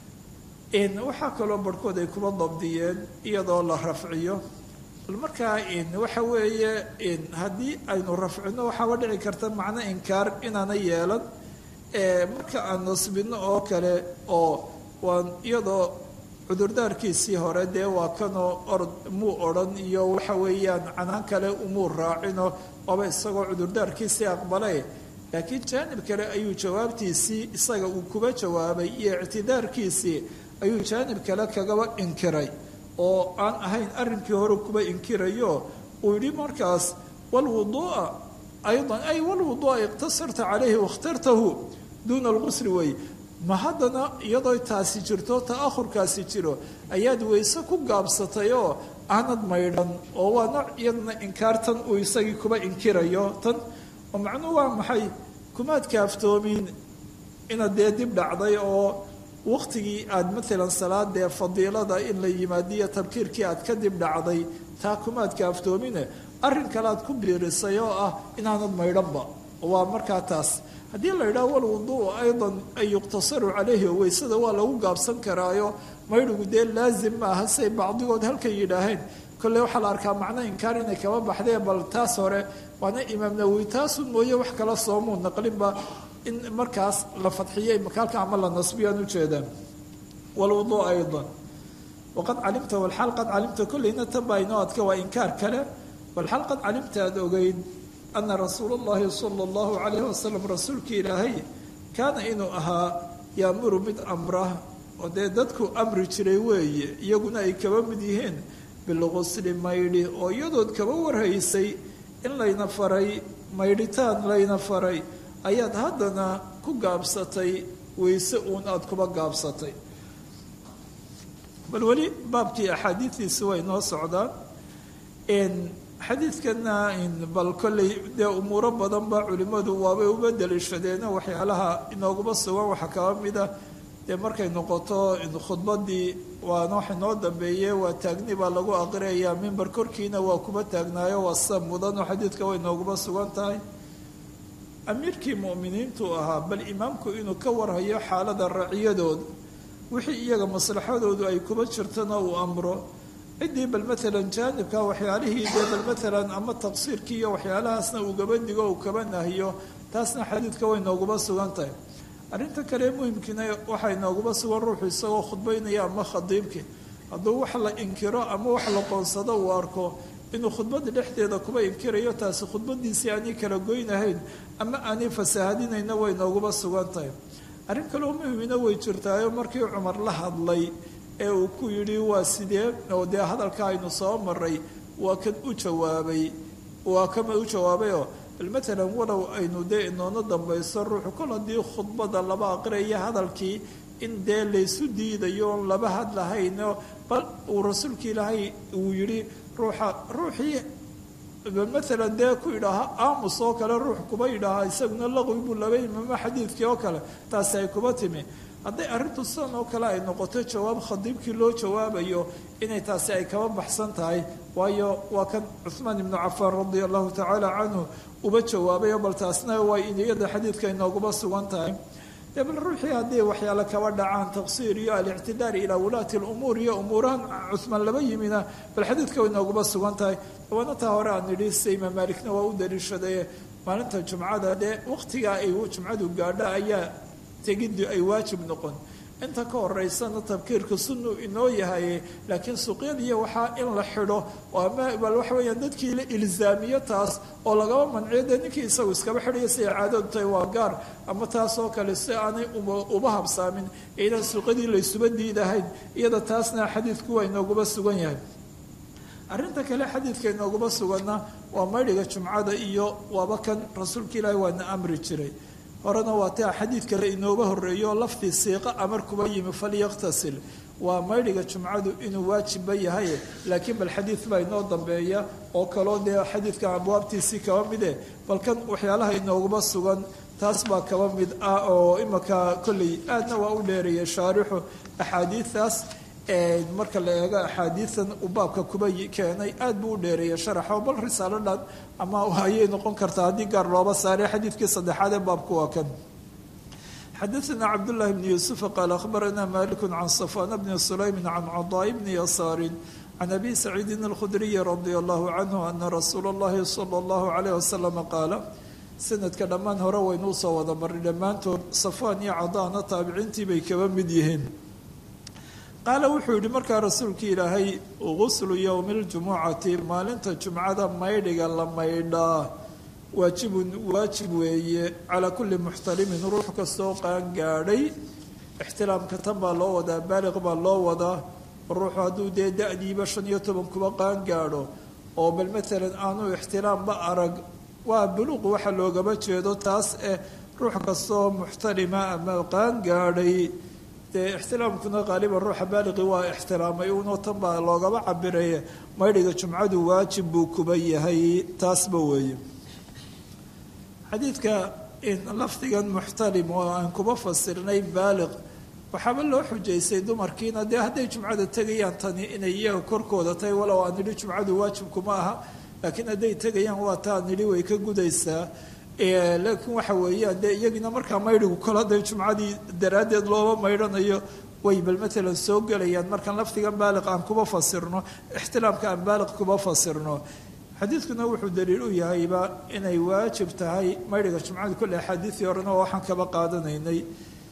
waxaa kaloo barhkood ay kuma dabdiyeen iyadoo la rafciyo bal markaa waxa weeye haddii aynu rafcino waxaaba dhici karta macno inkaar inaana yeelan marka aan nasbino oo kale oo waan iyadoo cudurdaarkiisii hore dee waa kanoo orod muu odhan iyo waxa weeyaan canaan kale umuu raacino waaba isagoo cudurdaarkiisii aqbale laakiin jaanib kale ayuu jawaabtiisii isaga uu kuba jawaabay iyo ictidaarkiisii ayuu jaanib kale kagaba inkiray oo aan ahayn arrinkii hore kuba inkirayo uu yidhi markaas walwuduu'a aydan ay walwuduu'a iqtasarta calayhi wakhtartahu duuna alqusri wey ma haddana iyadoo taasi jirto ta'ahurkaasi jiro ayaad weyse ku gaabsatay oo aanad maydhan oo waa nooc iyadana inkaartan uu isagii kuba inkirayo tan oo macnuhu waa maxay kumaad kaaftoomin inaad dee dib dhacday oo waktigii aada maalan salaadee fadiilada in la yimaadiyo tabkiirkii aad ka dib dhacday taa kumaad kaaftoomine arrin kale aad ku biirisay oo ah inaanad maydhanba waa markaa taas haddii la yidhaha walwuduu aydan an yuqtasaru calayhi oo weysada waa lagu gaabsan karaayo maydhigu dee laazim maaha say bacdigood halkay yidhaaheen kolley waxaa la arkaa macno inkaar inay kaba baxdee bal taas hore waana imaam nawowi taasun mooye wax kala soomuu naqlinba in markaas la fadxiyey makaalka ama la nasbiyaan ujeedaan walwuduu aydan waqad calimta walxaal qad calimta kolleyna tan baa inoo adka waa inkaar kale walxaal qad calimta aada ogeyd ana rasuula اllahi sala اllahu calayhi wasalam rasuulkii ilaahay kaana inuu ahaa yaamuru mid amra oo dee dadku amri jiray weeye iyaguna ay kaba mid yihiin bilqusli maydhi oo iyadood kaba warhaysay in layna faray maydhitaan layna faray ayaad haddana ku gaabsatay weyse uun aada kuba gaabsatay bal weli baabkii axaadiidiisi way noo socdaan xadiidkana bal kolley dee umuuro badan ba culimmadu waabay uba daliishadeeno waxyaalaha inooguma sugan waxaa kaba mida dee markay noqoto khudbadii waana wax inoo dambeeye waa taagni baa lagu aqriyayaa mimber korkiina waa kuba taagnaayo waa sida mudanoo xadiidka way nooguma sugan tahay amiirkii mu'miniintu ahaa bal imaamku inuu ka warhayo xaalada raciyadooda wixii iyaga maslaxadoodu ay kuba jirtana uu amro ciddii bal maalan jaanibka waxyaalihii dee bal maalan ama taqsiirkii iyo waxyaalahaasna uu gaba digo uu kaba nahiyo taasna xadiidka way nooguma sugan tahay arrinta kale muhimkiina waxay nooguba sugan ruuxu isagoo khudbaynaya ama khadiibkii hadduu wax la inkiro ama wax la qoonsado uu arko inuu khudbada dhexdeeda kuba inkirayo taasi khudbadiisii aanay kala goynahayn ama aanay fasaahadinayna way nooguba sugan tahay arrin kaleo muhimina way jirtaayo markii cumar la hadlay ee uu ku yidhi waa sidee oo dee hadalka aynu soo maray waa kan u jawaabay waa kama u jawaabayoo bal matalan walow aynu dee inoona dambayso ruuxu kol haddii khudbada laba aqraya hadalkii in dee laysu diidayo oon laba hadlahayno bal uu rasuulka ilaahay uu yidhi ruuxa ruuxii maalan dee ku yidhaaha aamus oo kale ruux kuba yidhaaha isaguna laqwi buu laba imaamo xadiidkii oo kale taasi ay kuba timi hadday arrintu sidan oo kale ay noqoto jawaab khadiibkii loo jawaabayo inay taasi ay kaba baxsan tahay waayo waa kan cuhmaan ibnu cafaan radia allahu tacaala canhu uba jawaabayo bal taasna waa iyada xadiidka inooguma sugan tahay dee bal ruuxii haddii waxyaale kaba dhacaan taqsiir iyo alictidaar ilaa wulaati lumuur iyo umuurahan cuhmaan laba yimina bal xadiidka way inooguma sugan tahay waana taa hore aan nidhi sida imaam maalikna waa u daliishaday maalinta jumcada dee waqtigaa ay jumcadu gaadho ayaa tegiddu ay waajib noqon inta ka horeysana tabkiirka sunnu inoo yahay laakiin suuqyadiiyo waxaa in la xidho ama bal waxa weeyaan dadkii la ilzaamiyo taas oo lagaba manciyo dee ninkii isagu iskaba xidhayo si ay caadadu tahay waa gaar ama taas oo kale si aanay uba habsaamin inaan suuqyadii laysuba diidahayn iyada taasna xadiidku waa inooguba sugan yahay arrinta kale xadiidka inooguma suganna waa maydhiga jumcada iyo waaba kan rasuulka ilaahi waana amri jiray horena waa taa xadiid kale inooga horeeyo laftii siiqa amar kuba yimi falyaktasil waa maydhiga jumcadu inuu waajibba yahay laakiin bal xadiid baa inoo dambeeya oo kaloo dee xadiidka abwaabtiisii kaba mide bal kan waxyaalaha inooguma sugan taas baa kaba mid ah oo imaka kolley aadna waa u dheereeyay shaarixu axaadiidaas marka la eego axaadiidan uu baabka kuba keenay aad buu u dheereeyay sharaxo bal risaalo dhan ama ayay noqon kartaa haddii gaar looba saaray xadiidkii saddexaad ee baabku waa kan xadaثna cabdالlahi bn yuسufa qaal akhbarana maliku can safwan bni sulaymi can caضاء bni yasaari can abi saciidin اlkhudriyi radi allahu canhu ana rasuula اllahi salى اllahu عalayh wasalam qaala sanadka dhammaan hore waynuu soo wada maray dhammaantood safwaan iyo cadaana taabiciintii bay kaba mid yihiin qaala wuxuu yidhi markaa rasuulkii ilaahay guslu yowmi اljumucati maalinta jumcada maydhiga la maydhaa waajibun waajib weeye calaa kulli muxtalimin ruux kastoo qaan gaadhay ixtilaamka tan baa loo wadaa baaliq baa loo wadaa ruuxu hadduu dee da-diiba shan iyo toban kuba qaan gaadho oo bal maalan aanu ixtilaamba arag waa buluuq waxa loogama jeedo taas eh ruux kastoo muxtalima ama qaan gaadhay dee ixtilaamkuna qaaliban ruuxa baaliqi waa ixtiraamay unoo tan baa loogaba cabiraya maydhiga jumcadu waajib buu kuba yahay taasba weeye xadiidka lafdigan muxtalim oo aan kuba fasirnay baaliq waxaaba loo xujaysay dumarkiina dee hadday jumcada tegayaan tani inay iyaga korkooda tahay walow aan nidhi jumcadu waajibkuma aha laakiin hadday tegayaan waa taa nidhi way ka gudaysaa laakiin waxa weeyaan dee iyagiina markaa maydhigu kol hadday jumcadii daraaddeed looba maydhanayo way bal matalan soo gelayaan markaan lafdigan baaliq aan kuba fasirno ixtilaamka aan baaliq kuba fasirno xadiidkuna wuxuu daliil u yahayba inay waajib tahay maydhiga jumcada kolle axaadiidii horena oo waxaan kaba qaadanaynay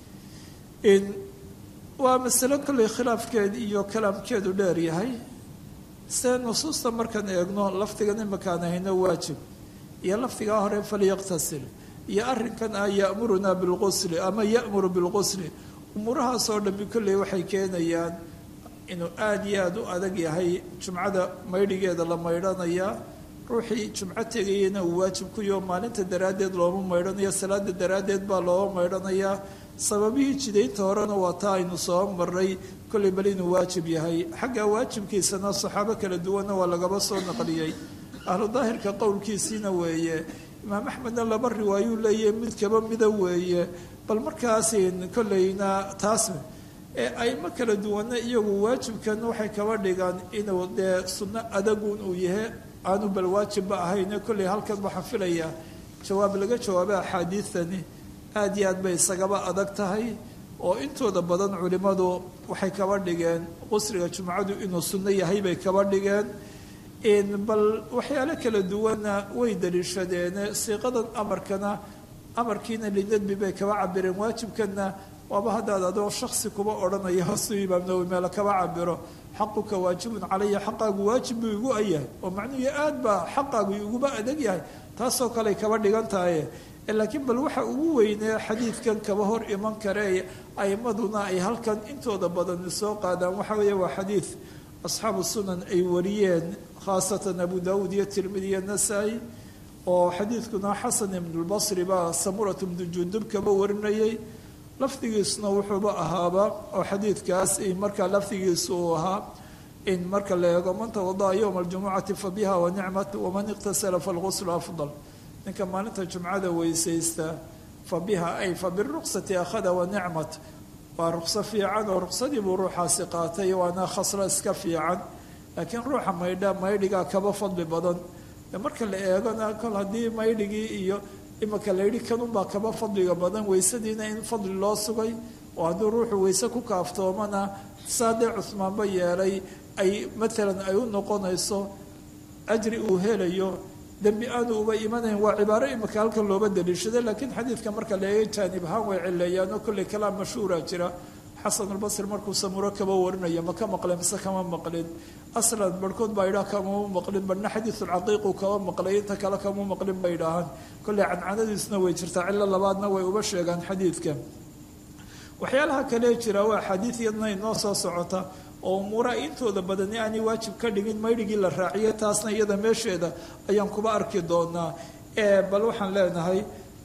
waa masalo kolley khilaafkeed iyo kalaamkeedu dheer yahay se nusuusta markaan eegno lafdigan imakaan hayno waajib iyo lafdigaa hore falyaqtasil iyo arrinkan ah ya'murunaa bilqusli ama ya'muru bilqusli umuurahaasoo dhammi kolley waxay keenayaan inuu aada iyo aada u adag yahay jumcada maydhigeeda la maydhanayaa ruuxii jumco tegayana uu waajib ku yaho maalinta daraaddeed looma maydhanayo salaada daraaddeed baa looga maydhanayaa sababihii jidaynta horena waa taa aynu soo maray kolley bal inuu waajib yahay xagga waajibkiisana saxaabo kala duwanna waa lagaba soo naqliyey ahlu daahirka qowlkiisiina weeye imaam axmedna laba riwaayuu leeyahy mid kaba mida weeye bal markaasin kolleyna taas ee aymo kala duwanna iyagu waajibkan waxay kaba dhigaan inuu dee sunno adagun uu yahay aanu bal waajibba ahayne kolley halkan waxaa filayaa jawaab laga jawaaba axaadiidtani aada iyo aad bay isagaba adag tahay oo intooda badan culimmadu waxay kaba dhigeen qusriga jumcadu inuu sunno yahay bay kaba dhigeen bal waxyaalo kala duwanna way daliishadeene siiqadan amarkana amarkiina linadbi bay kaba cabireen waajibkanna waaba haddaad adoo shaksi kuba odhanaya hoosuu imaam nawowi meelo kaba cabiro xaquka waajibun calaya xaqaagu waajib buu igu ayahay oo macnuhu aad baa xaqaagu iguba adag yahay taasoo kaley kaba dhigan tahaye laakiin bal waxa ugu weynee xadiidkan kaba hor iman kare aimaduna ay halkan intooda badan soo qaadaan waxa weeye waa xadiid asxaabu sunan ay wariyeen khaasatan abu daawuud iyo tirmidi iyo nasaa-i oo xadiidkuna xasan ibnulbasri baa samurat ibnu jundub kaba warinayay lafdigiisuna wuxuuba ahaaba oo xadiidkaas markaa lafdigiisu uu ahaa in marka la eego man tawada'a yowma aljumucati fa biha wa nicmat waman iqtasala falguslu afdal ninka maalinta jumcada weysaysta fa biha ay fa biruqsati akhada wa nicmat waa ruqso fiican oo ruqsadii buu ruuxaasi qaatay waana khaslo iska fiican laakiin ruuxa maydha maydhigaa kaba fadli badan marka la eegona kol haddii maydhigii iyo imika la yidhi kanunbaa kaba fadliga badan weysadiina in fadli loo sugay oo hadduu ruuxu weyse ku kaaftoomana saadee cusmaanba yeelay ay maalan ay u noqonayso ajri uu helayo dembi aanu uba imanayn waa cibaaro imika halkan looba daliishaday laakiin xadiidka marka la eega jaanib ahaan way cileeyaanoo kolley kalaam mashhuura jira xasanulbasri markuu samuro kaba warinaya ma ka maqleen mise kama maqlin aslan barhkood baa idhaha kamama maqlin barhna xadiisulcaqiiqu kama maqlay inta kale kama maqlin bay idhaahaan kolley cancanadiisna way jirtaa cillo labaadna way uba sheegaan xadiidka waxyaalaha kale jira waa xadiid yadna inoo soo socota oo umuuraha intooda badani aanay waajib ka dhigin maydhigii la raaciyo taasna iyada meesheeda ayaan kuba arki doonaa bal waxaan leenahay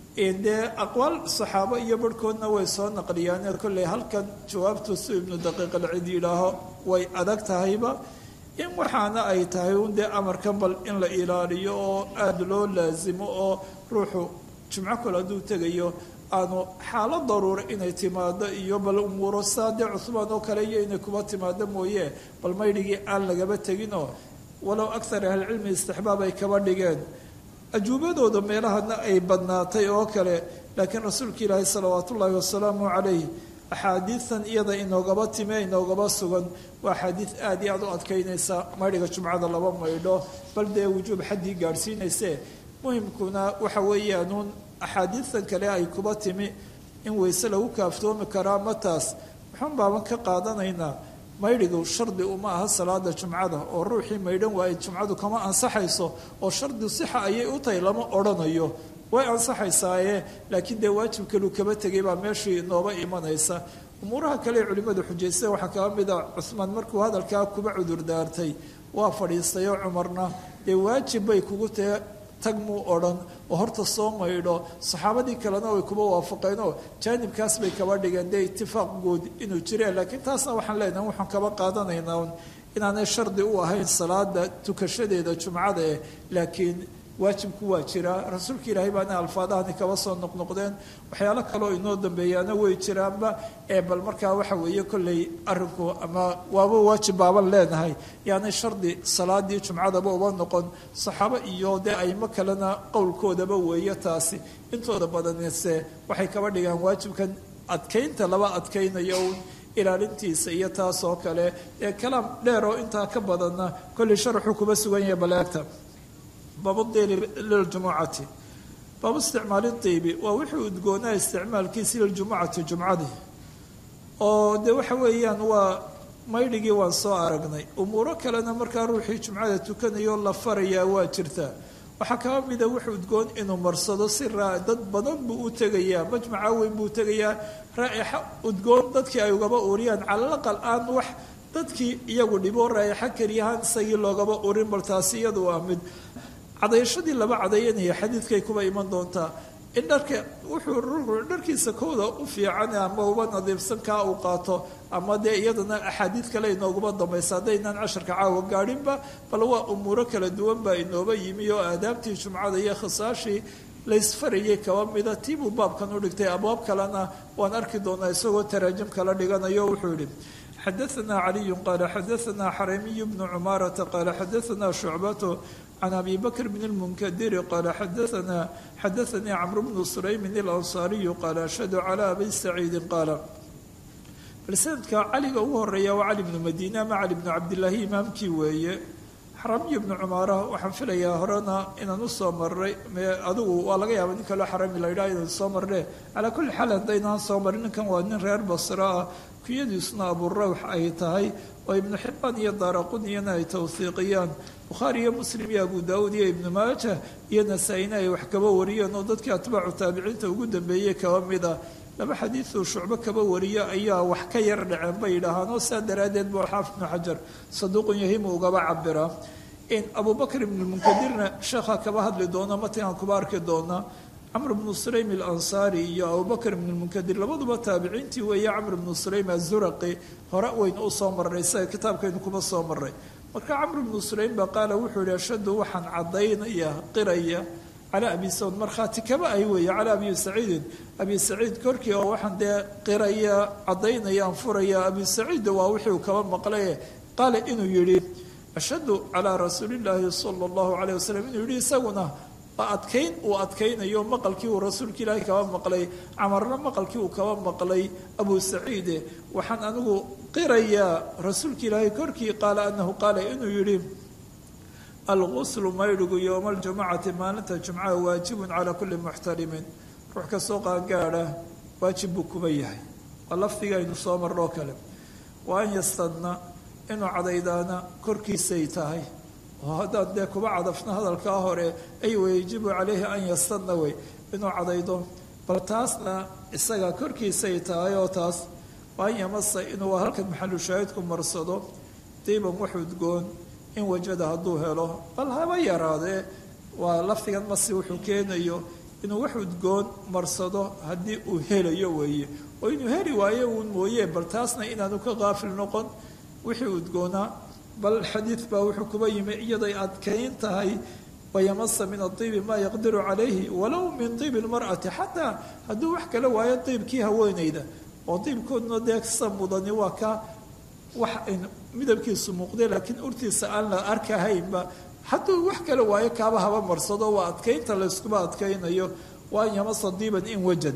dee aqwaal saxaabo iyo barhkoodna way soo naqliyaan kolley halkan jawaabtu si ibnu daqiiq alcid yidhaaho way adag tahayba in waxaana ay tahay un dee amarkan bal in la ilaaliyo oo aada loo laasimo oo ruuxu jimco kale hadduu tegayo aanu xaalad daruura inay timaado iyo bal umuuro saadee cusmaan oo kale iyo inay kuba timaado mooye bal maydhigii aan lagaba teginoo walow akhar ahlicilmi istixbaab ay kaba dhigeen ajuubadooda meelahana ay badnaatay oo kale laakiin rasuulka ilaahi salawaatu ullaahi wasalaamu calayh axaadiidan iyada inoogaba time inoogaba sugan waa axaadiid aada iyo aada u adkaynaysa maydhiga jumcada laba maydho bal dee wujuub xaddii gaadhsiinayse muhimkuna waxa weeyaanuun axaadiidan kale ay kuba timi in weyse lagu kaaftoomi karaa mataas waxaan baaban ka qaadanaynaa maydhigu shardi uma aha salaada jumcada oo ruuxii maydhan waaye jumcadu kama ansaxayso oo shardi sixa ayay u tahay lama odhanayo way ansaxaysaaye laakiin dee waajib kaluu kaba tegay baa meeshii inooba imanaysa umuuraha kale ee culimmadu xujaysteen waxaa kaba mid a cuhmaan markuu hadalkaa kuba cudurdaartay waa fadhiistay oo cumarna dee waajib bay kugu tahe tag muu odhan oo horta soo maydho saxaabadii kalena way kuba waafaqeenoo jaanibkaas bay kaba dhigeen dee itifaaq guud inuu jireen laakiin taasna waxaan leenahay waxaan kaba qaadanaynaa inaanay shardi u ahayn salaada tukashadeeda jumcada eh laakiin waajibku waa jiraa rasuulka ilaahay baana alfaadahani kaba soo noqnoqdeen waxyaalo kaloo inoo dambeeyaana way jiraanba ee bal markaa waxa weeye kolley arinku ama waaba waajib baaban leenahay yaanay shardi salaadii jumcadaba uba noqon saxaabo iyo dee aymo kalena qowlkoodaba weeye taasi intooda badanise waxay kaba dhigaan waajibkan adkaynta laba adkaynayo uun ilaalintiisa iyo taas oo kale ee kalaam dheer oo intaa ka badanna kolley sharaxuu kuba sugan yahay baleegta baabuddiili liljumucati baabu isticmaali diibi waa wuxuu udgoonaa isticmaalkiisi liljumucati jumcadii oo dee waxa weeyaan waa maydhigii waan soo aragnay umuuro kalena markaa ruuxii jumcada tukanayo la farayaa waa jirtaa waxaa kaba mida wuxu udgoon inuu marsado si raa dad badan buu u tegayaa majmaca weyn buu tegayaa raa'ixa udgoon dadkii ay ugaba uriyaan calalaqal aan wax dadkii iyagu dhibo raa'ixa keliyahaan isagii loogaba urin bal taasi iyadu waa mid cadayashadii laba cadayanaya xadiidkay kuba iman doontaa in dharka wuxuu ruuxu dharkiisa kooda u fiican ama uba nadiifsan kaa uu qaato ama dee iyadana axaadiid kale inooguma dambaysa haddaynaan casharka caawa gaadhinba bal waa umuuro kala duwan baa inooba yimi oo aadaabtii jumcada iyo khisaashii laysfarayay kaba mida tiibuu baabkan u dhigtay abwaab kalena waan arki doonaa isagoo taraajim kala dhiganayo wuxuu yihi xadaثna caliyu qaala xadaثna xaramiyu bnu cumaarata qaala xadaثna shucbatu can abi bakr bn اlmunkadiri qaala xadaana xadaanii camr bnu sulaymin اlansaariyu qaala ashhadu calى abi saciidi qaala bal sanadka caliga ugu horeeya waa cali bnu madiine ama cali bnu cabdilaahi imaamkii weeye xaramiyu bnu cumaara waxaan filayaa horena inaan usoo maray adigu waa laga yaaba nin kaloo xarami la yidhaha inaan soo marne calaa kulli xaal haddaynaan soo marin ninkan waa nin reer basro ah kuyadiisuna aburawx ay tahay oo ibnu xibaan iyo daaraquniyana ay tawhiiqiyaan bukhaari iyo muslim iyo abu daawuud iyo ibnu maaja iyo nasaa-ina ay wax kaba wariyeen oo dadkii atbaacu taabiciinta ugu dambeeyey kaba mid ah laba xadiiduu shucbo kaba wariyo ayaa wax ka yar dhaceen bay yidhaahaan oo saa daraaddeed buu xaafid ibnu xajar saduuqun yahimu ugaba cabiraa in abu bakr ibnulmunkadirna sheekha kaba hadli doona matigaan kuba arki doona camr bnu sulaym alansaari iyo abubakr ibn lmunkadir labaduba taabiciintii weeye camr bnu sulaym azuraqi hore waynu u soo marnay isaga kitaabkaynu kuma soo marnay marka camr bnu sulaym baa qaala wuxuu yihi ashhadu waxaan caddaynaya qiraya calaa abi saud markhaati kaba ay weeye calaa abi saciidin abi saciid korkii oo waxaan dee qiraya caddaynayaan furaya abi saciidda waa wixii uu kaba maqlaye qaala inuu yidhi ashhadu calaa rasuulillaahi sala allahu calayh wasalam inuu yidhi isaguna adkayn uu adkaynayo maqalkii uu rasuulka ilaahay kaba maqlay camarna maqalkii uu kaba maqlay abu saciide waxaan anigu qirayaa rasuulka ilaahay korkii qaala anahu qaala inuu yidhi alguslu maydhigu yowma aljumacati maalinta jumcaha waajibun calaa kulli muxtarimin ruux kastoo qaangaadha waajib buu kuba yahay waa lafdiga aynu soo marnoo kale wa an yastadna inuu cadaydaana korkiisay tahay oo haddaan dee kuba cadafna hadalkaa hore ay wayajibu calayhi an yastadna wey inuu cadaydo bal taasna isaga korkiisay tahay oo taas waa an yamasa inuu halkan maxalu shaahidku marsado diiban wax udgoon in wajada hadduu helo bal haba yaraadee waa lafdigan masi wuxuu keenayo inuu wax udgoon marsado haddii uu helayo weeye oo inuu heli waayo uun mooye bal taasna inaanu ka qaafil noqon wixii udgoonaa bal xadiid baa wuxuu kuba yimi iyaday adkayn tahay wayamasa min adiibi maa yaqdiru calayhi walow min diibi lmar'ati xataa hadduu wax kala waayo diibkii haweenayda oo diibkooduna dee sa mudani waa ka wax midabkiisu muuqday laakiin urtiisa aan la arkahaynba hadduu wax kala waayo kaaba haba marsado waa adkaynta layskuba adkaynayo waa an yamasa diiban in wajad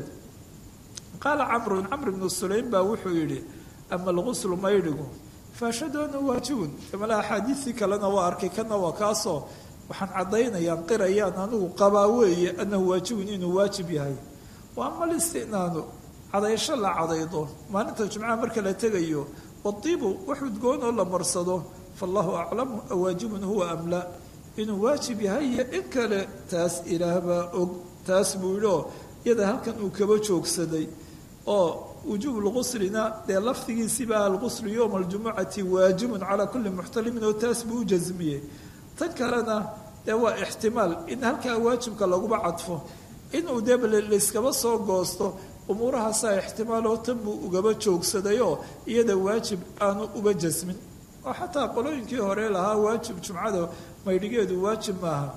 qaala camrun camr bnu sulaym baa wuxuu yidhi ama alguslu maydhigu faashhadu anahu waajibun mala axaadiistii kalena waa arkay kana waa kaasoo waxaan caddaynayaan qirayaan anigu qabaa weeye anahu waajibun inuu waajib yahay wa ama alistinaanu cadaysho la cadaydo maalinta jumcaha marka la tegayo wadiibu wax udgoon oo la marsado faallahu aclamu awaajibun huwa am la inuu waajib yahay iyo in kale taas ilaahbaa og taas buu yidhi oo iyada halkan uu kaba joogsaday oo wujuub lguslina dee lafdigiisiba alguslu yowma aljumucati waajibun calaa kulli muxtalimin oo taas buu u jasmiyey tan kalena dee waa ixtimaal in halkaa waajibka laguba cadfo inuu dee layskaba soo goosto umuurahaasaa ixtimaal oo tan buu ugaba joogsaday oo iyada waajib aanu uba jasmin oo xataa qolooyinkii hore lahaa waajib jumcada maydhigeedu waajib maaha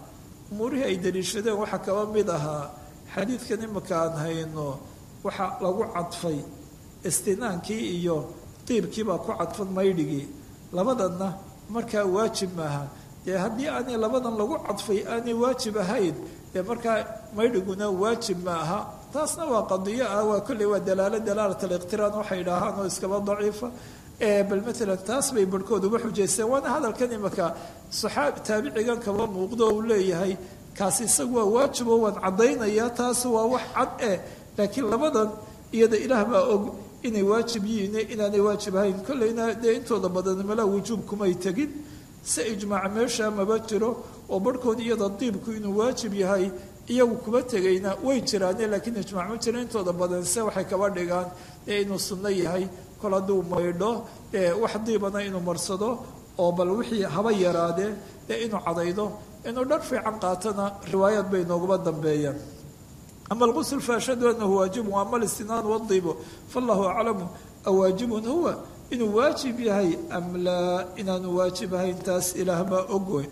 umuurihii ay daliishadeen waxaa kaba mid ahaa xadiidkan imika aan hayno waxaa lagu cadfay istinaankii iyo diibkiibaa ku cadfan maydhigii labadanna markaa waajib maaha dee haddii aanay labadan lagu cadfay aanay waajib ahayn dee markaa maydhiguna waajib ma aha taasna waa qadiyo ah waa kolley waa dalaalo dalaalat aliqtiraan waxay dhahaan oo iskaba daciifa bal maalan taas bay barhkood uga xujaysteen waana hadalkan imika saxaabi taabicigan kaba muuqdo uu leeyahay kaasi isagu waa waajibo waan caddaynayaa taas waa wax cad eh laakiin labadan iyada ilaah baa og inay waajib yihiin inaanay waajib ahayn kolleyna dee intooda badan malaa wujuub kumay tegin si ijmaac meesha maba jiro oo barhkood iyada diibku inuu waajib yahay iyagu kuma tegayna way jiraane laakiin ijmaac ma jiro intooda badan se waxay kaba dhigaan dee inuu sunno yahay kol hadduu maydho dee wax diibana inuu marsado oo bal wixii haba yaraadee dee inuu cadaydo inuu dhar fiican qaatona riwaayaad bay nooguma dambeeyaan ama alqusl faashhadu anahu waajibun ama alistinaan wadiibo fallahu aclamu awaajibun huwa inuu waajib yahay am laa inaanu waajib ahayn taas ilaah baa ogwe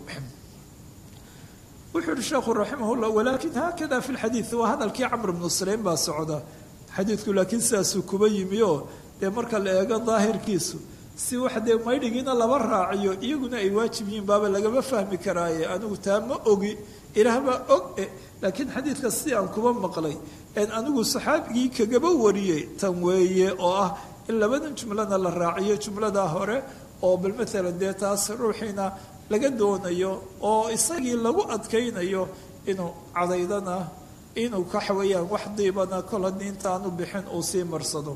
wuxuu uhi sheekhu raximah llah walakin haakada fi lxadiid waa hadalkii camr bnu sulaym baa socda xadiidku laakiin sidaasuu kuba yimi oo dee marka la eego daahirkiisu si wax dee maydhigiina laba raaciyo iyaguna ay waajib yihiin baaba lagama fahmi karaaye anigu taa ma ogi ilaah baa og e laakiin xadiidka si aan kuba maqlay en anigu saxaabigii kagaba wariyey tan weeye oo ah in labadan jumlana la raaciyo jumladaa hore oo bal maalan dee taas ruuxiina laga doonayo oo isagii lagu adkaynayo inuu cadaydana inuu waxa weeyaan wax diibana kol haddii intaanu bixin uu sii marsado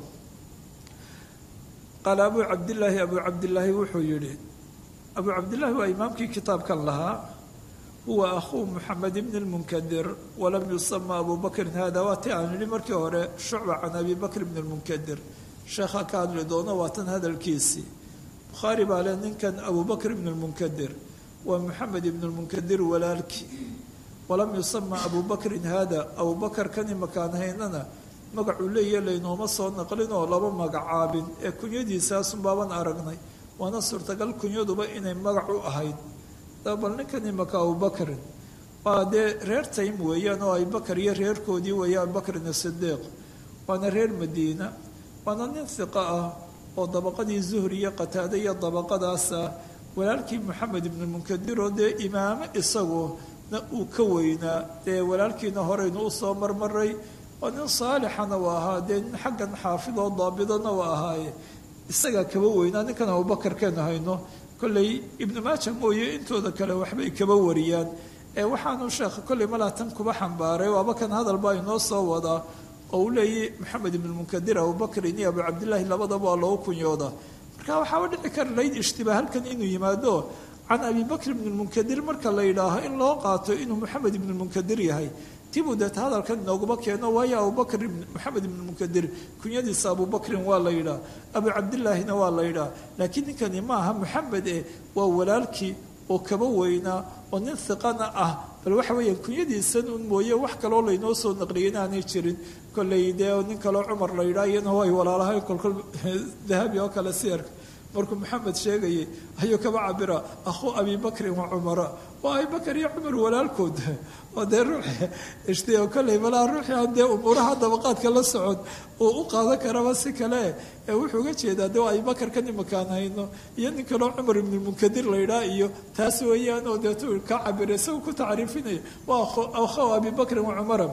qaala abuu cabdillaahi abuu cabdillaahi wuxuu yidhi abuu cabdillaahi waa imaamkii kitaabkan lahaa huwa akhuu moxamed ibni lmunkadir walam yusama abu bakrin hada waa ti aan yidhi markii hore shucba can abi bakr ibni lmunkadir sheekha ka hadli doono waa tan hadalkiisii bukhaari baa le ninkan abu bakr ibni lmunkadir waa moxamed ibni lmunkadir walaalkii walam yusama abu bakrin hada abu bakar kan imakaan haynana magacuu leeya laynooma soo naqlin oo laba magacaabin ee kunyadiisaasun baaban aragnay waana suurtagal kunyaduba inay magac u ahayd bal ninkan imaka abubakrin waa dee reer taym weeyaan oo abubakar iyo reerkoodii weeya abubakrin asidiiq waana reer madiina waana nin hiqo ah oo dabaqadii zuhri iyo qataade iyo dabaqadaas ah walaalkii moxamed ibnu munkadir oo dee imaamo isaguna uu ka weynaa dee walaalkiina horeynu usoo marmaray oo nin saalixana u ahaa dee nin xaggan xaafid oo daabidana u ahaaye isagaa kaba weynaa ninkan abubakar keenu hayno kolley ibnu maaja mooye intooda kale waxbay kaba wariyaan ee waxaanu sheekha kolley malaa tan kuba xambaaray waaba kan hadal baa inoo soo wadaa oo uu leeyay maxamed ibnu munkadir abubakrin iyo abu cabdillaahi labadaba waa loogu kunyooda marka waxaaba dhici kara layd ishtibaah halkan inuu yimaado can abi bakr ibni lmunkadir marka la yidhaaho in loo qaato inuu moxamed ibnu lmunkadir yahay tibuu deeta hadalkan inooguma keeno waayo abubakr moxamed ibnu munkadir kunyadiisa abubakrin waa la yidhaah abu cabdillaahina waa la yidhaah laakiin ninkani ma aha moxamed eh waa walaalkii oo kaba weynaa oo nin hiqana ah bal waxa weeyaan kunyadiisan un mooye wax kaloo laynoo soo naqliyay inaanay jirin kolley dee nin kaloo cumar la yidhaah iyana ay walaalahay kolkol dahabi oo kale siyarka markuu maxamed sheegayay ayuu kaba cabira akhuu abi bakrin wa cumara waa abibakar iyo cumar walaalkood oo dee ruux ishti kolley malaa ruuxii aan dee umuuraha dabaqaadka la socod uu u qaadan karaba si kale ee wuxuu uga jeedaa dee abibakar kan imakaan hayno iyo nin kaloo cumar ibnulmunkadir la yidhaah iyo taas weeyaan oo deetu ka cabira isagu ku tacriifinaya waa akhaw abi bakrin wa cumara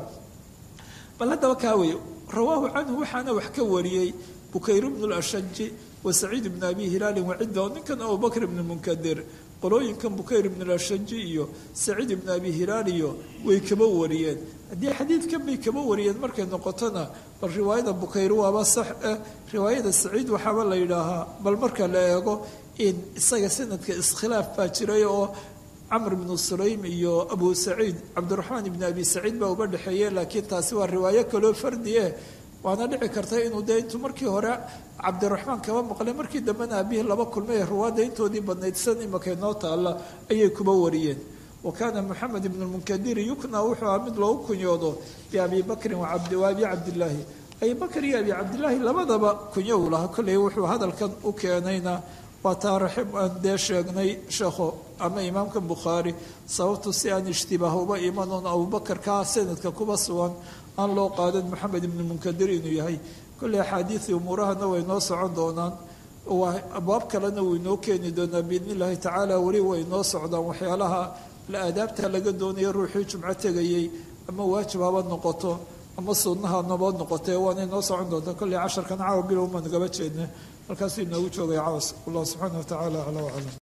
bal haddaba kaa wey rawaahu canhu waxaana wax ka wariyey bukayr bnu lashaji wasaciid bn abi hilaalin wacidda oo ninkan abubakr ibn munkadir qolooyinkan bukayr ibn lashaji iyo saciid ibn abi hilaal iyo way kaba wariyeen haddii xadiidkan bay kaba wariyeen markay noqotona bal riwaayada bukayr waaba sax ah riwaayada saciid waxaaba la yidhaahaa bal marka la eego in isaga sanadka iskhilaaf baa jiray oo camr ibnu sulaym iyo abu saciid cabdiraxmaan ibn abi saciid baa uba dhexeeye laakiin taasi waa riwaayo kaloo fardi eh waana dhici karta inuu dee intuu markii hore cabdiraxmaan kaba maqlay markii dambena aabihii laba kulmay ruwaadda intoodii badnayd san imakay noo taalla ayay kuba wariyeen wa kaana moxamed ibnu lmunkadiri yukna wuxuu ahaa mid loogu kunyoodo biabi bakrin wa abi cabdillaahi abi bakr iyo abi cabdillaahi labadaba kunyo uu lahaa kolley wuxuu hadalkan u keenayna waa taa raxib aan dee sheegnay sheekho ama imaamka bukhaari sababtu si aan ishtibaah uba imanoon abubakar kaa sanadka kuba sugan aan loo qaadan maxamed ibnu munkadir inuu yahay kolley axaadiidii umuurahana way noo socon doonaan abwaab kalena wuu inoo keeni doonaa biidni illaahi tacaala weli way noo socdaan waxyaalaha la aadaabta laga doonaya ruuxii jumco tegayey ama waajib haba noqoto ama sunnaha nabad noqotee waanay noo socon doontaa kolley casharkan caawa bilowma nagaba jeedna halkaasuu inoogu joogay caws allah subxaana wa tacaala acla waclam